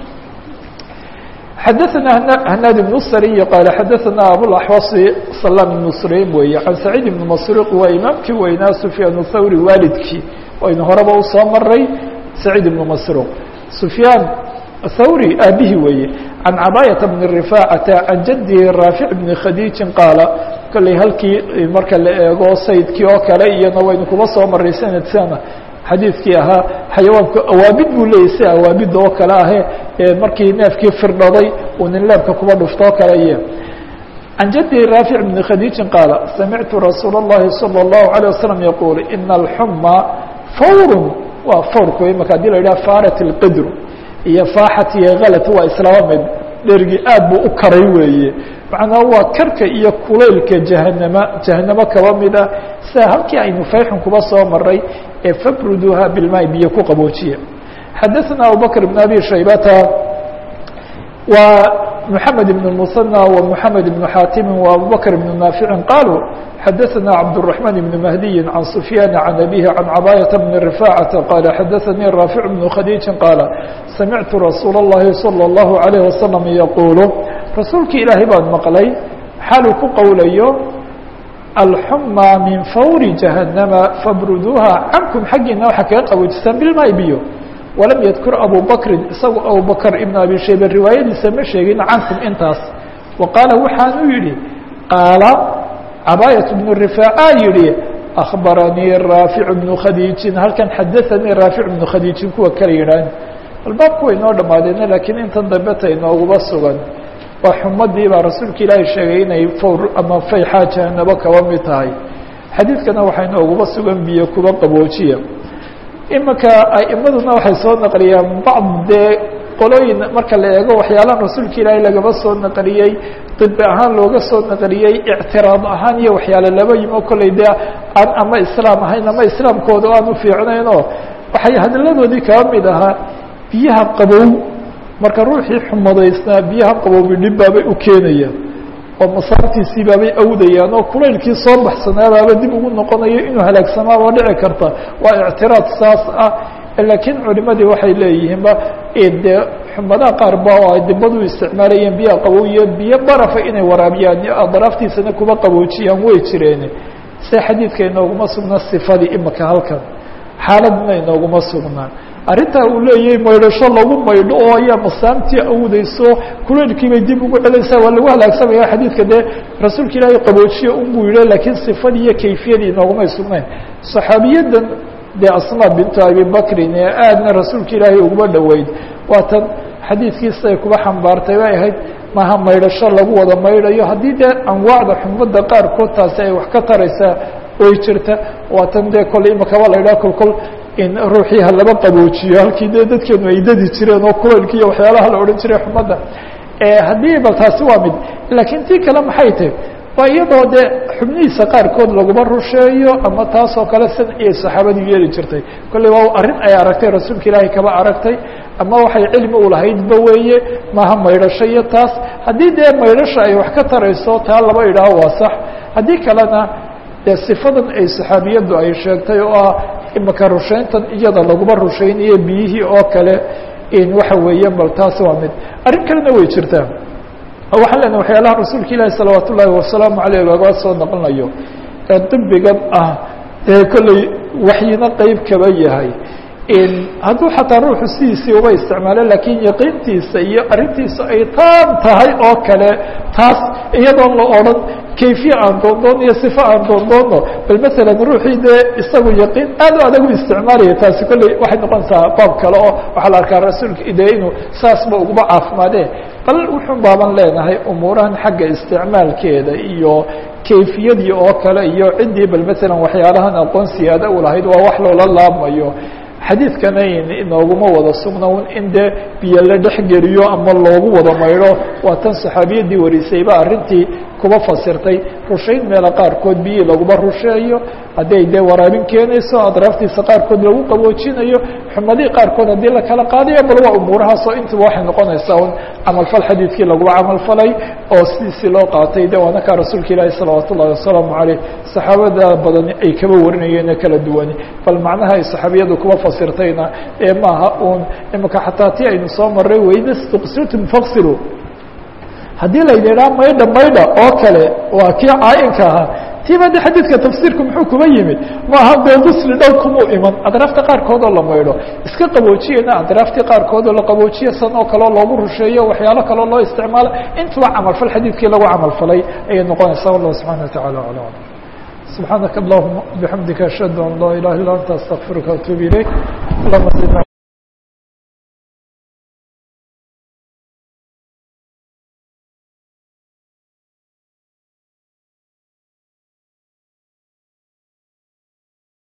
xadaثna hnaad بن sriy qaal xadaثna abوaxwasi salam بن sulaym weeye can saciid بn masruq waa imaamkii weynaa sufyaan thawri waalidkii aynu horeba usoo maray saciid ibn masruq sufyaan thawri aabihii weeye can cabaayata bni rifaacata can jadihi raafic bni khadiijin qaala kolley halkii marka la eego saydkii oo kale iyana waynu kuba soo maray sanadkana xadiidkii ahaa xayawaanku awaabid buu leeyay si awaabidda oo kale ahe markii neefkii firdhaday uu nin leebka kuba dhufto oo kale iyo can jadihi raafic bni khadiijin qaala samictu rasuula اllahi salى اllahu عalيه wasalam yaquul ina alxuma fawru waa fawrku imaka hadii la yidhaha faarat اlqidru iyo faaxat iyo halat waa islaama mid dhergii aad buu u karay weeye macnaa waa karka iyo kulaylka jahanama jahanamo kaba mid ah sida halkii aynu fayxun kuba soo maray ee fabruduuha bilmaai biyo ku qaboojiya xadaثna abubakr bn abi shaybata wa محamed بن المثنى ومحamed بن xاtimi وabubكر بن ناaفiع qالوا xadaثna cabدالرحمن بن مهدي عن سفyان عن أbيه عن cباية بن رفاعة qال xadaثnي رافع بن khadيiج qاaل samعtu رasuul الlahi صلى الله عليه وسلم يquل rasuulki ilaahay baan maqlay xaluu ku qowlayo alxumى min fawri جahanama fabruduuha cankum xaggiina waxaa kaga qaboojisaan bilmaay biyo walam yadkur abu bakrin isagu abubakr ibn abi shayba riwaayadiisa ma sheegin cankum intaas wa qaala waxaanu yihi qaala cabaayat bnu rifaaca yihi akhbaranii raafic bnu khadiijin halkan xadaanii raafic bnu khadiijin kuwa kala yidhaahn albaabku way noo dhamaadeena laakiin intan dambe ta inooguba sugan waa xumadii baa rasuulka ilaahay sheegay inay fawr ama fayxaa jahanabo kaba mid tahay xadiidkana waxaa inooguba sugan biyo kuba qaboojiya imika aimaduna waxay soo naqliyaan bacd dee qolooyin marka la eego waxyaalaha rasuulka ilaahay lagaba soo naqliyey dibi ahaan looga soo naqliyey ictiraad ahaan iyo waxyaale laba yimo kolley dee aan ama islaam ahayn ama islaamkooda aan u fiicnaynoo waxay hadalladoodii kaba mid ahaa biyaha qabow marka ruuxii xumadaysnaa biyaha qabowbi dhib baabay u keenayaan oo masaartiisii baabay awdayaan oo kulaylkii soo baxsanaadaaba dib ugu noqonayo inuu halaagsamaaba dhici karta waa ictiraad saas ah laakiin culimadii waxay leeyihiinba dee xumadaha qaar ba oo ay dibadu isticmaalayeen biyaha qabow iyo biyo barafa inay waraabiyaan daraaftiisana kuba qaboojiyaan way jireen se xadiidka inooguma sugnaa sifadii imika halkan xaaladna inooguma sugnaa arrintaa uu leeyahay maydhasho lagu maydho oo ayaa masaamtii awdayso kulaylkiibay dib ugu celaysaa waa lagu halaagsamaya xadiidka dee rasuulka ilaahay qaboojiye unbuu yidhi laakiin sifadii iyo kayfiyadii inoogumay sugnayn saxaabiyadan dee asma bintu abi bakrin ee aadna rasuulka ilaahay uguma dhoweyd waa tan xadiidkiisa ay kuba xambaartay bay ahayd maaha maydhasho lagu wada maydhayo haddii dee anwaacda xumada qaarkood taasi ay wax ka taraysaa way jirta waa tan dee kole imakaba la yidhaha kolkol in ruuxii ha laba qaboojiyo halkii dee dadkeenu ay dadi jireen oo kulaylki iyo waxyaalaha la odhan jiray xumadda haddii bal taasi waa mid laakiin tii kale maxay tahy waa iyadoo dee xubnihiisa qaarkood laguma rusheeyo ama taasoo kale san ayay saxaabadu yeeli jirtay kolley waa arrin ay aragtay rasuulka ilaahay kaba aragtay ama waxay cilmi u lahaydba weeye maaha maydhasho iyo taas haddii dee maydhasha ay wax ka tarayso taa laba idhaaho waa sax haddii kalena dee sifadan ay saxaabiyaddu ay sheegtay oo ah imika rushayntan iyada laguma rushaynayo biyihii oo kale in waxa weeye bal taasi waa mid arrin kalena way jirtaa waxaan leenahay waxyaalaha rasuulka ilaahi salawaat ullaahi wasalaamu caleyh looga soo noqonayo ee dibigan ah dee kolley waxyina qeyb kaba yahay hadduu xataa ruuxu sidiisii uba isticmaalo laakiin yaqiintiisa iyo arrintiisa ay taam tahay oo kale taas iyadoon la odhan kayfiye aan doondoon iyo sifa aan doondoono bal masalan ruuxii dee isagu yaqiin aad u adag u isticmaalaya taasi kolley waxay noqonaysaa baab kale oo waxaa la arkaa rasuulka dee inuu saasba uguba caafimaadee bal wuxuun baaban leenahay umuurahan xagga isticmaalkeeda iyo kayfiyadii oo kale iyo ciddii bal masalan waxyaalahan aqoon siyaada u lahayd waa wax loola laabmayo xadiidkana inooguma wada sugna in dee biyo la dhexgeliyo ama loogu wada maydho waa tan saxaabiyadii warisayba arrintii kuba fasirtay rushayn meela qaarkood biyii laguma rusheeyo hadday dee waraabin keenayso adraaftiisa qaarkood lagu qaboojinayo xumadii qaarkood haddii la kala qaadayo bal waa umuurahaasoo intuba waxay noqonaysaa un camalfal xadiidkii laguba camalfalay oo sidiisii loo qaatay de waana kaa rasuulka ilaahi salawaat ullahi wasalaamu caleyh saxaabada badan ay kaba warinayeene kala duwani bal macnaha ay saxaabiyadu kuba fasirtayna ee maaha uun imika xataa ti aynu soo maray wayda stuqsiltum faqsilu haddii layna idhaha maydha maydha oo kale waa kii caa-inka ahaa tiiba de xadiidka tafsiirku muxuu kuba yimid maaha dee gusli dhow kumuu iman adraafta qaarkood oo la maydho iska qaboojiyena adraaftii qaarkood oo la qaboojiya san oo kaleo loogu rusheeyo waxyaalo kaloo loo isticmaalo intuba camalfal xadiidkii lagu camalfalay ayay noqonaysaa wallahu subxana wa tacala aclam subxaanaka allahuma bixamdika ashhadu an laa ilaha illa anta astaqfiruka atuub ilayk allahuma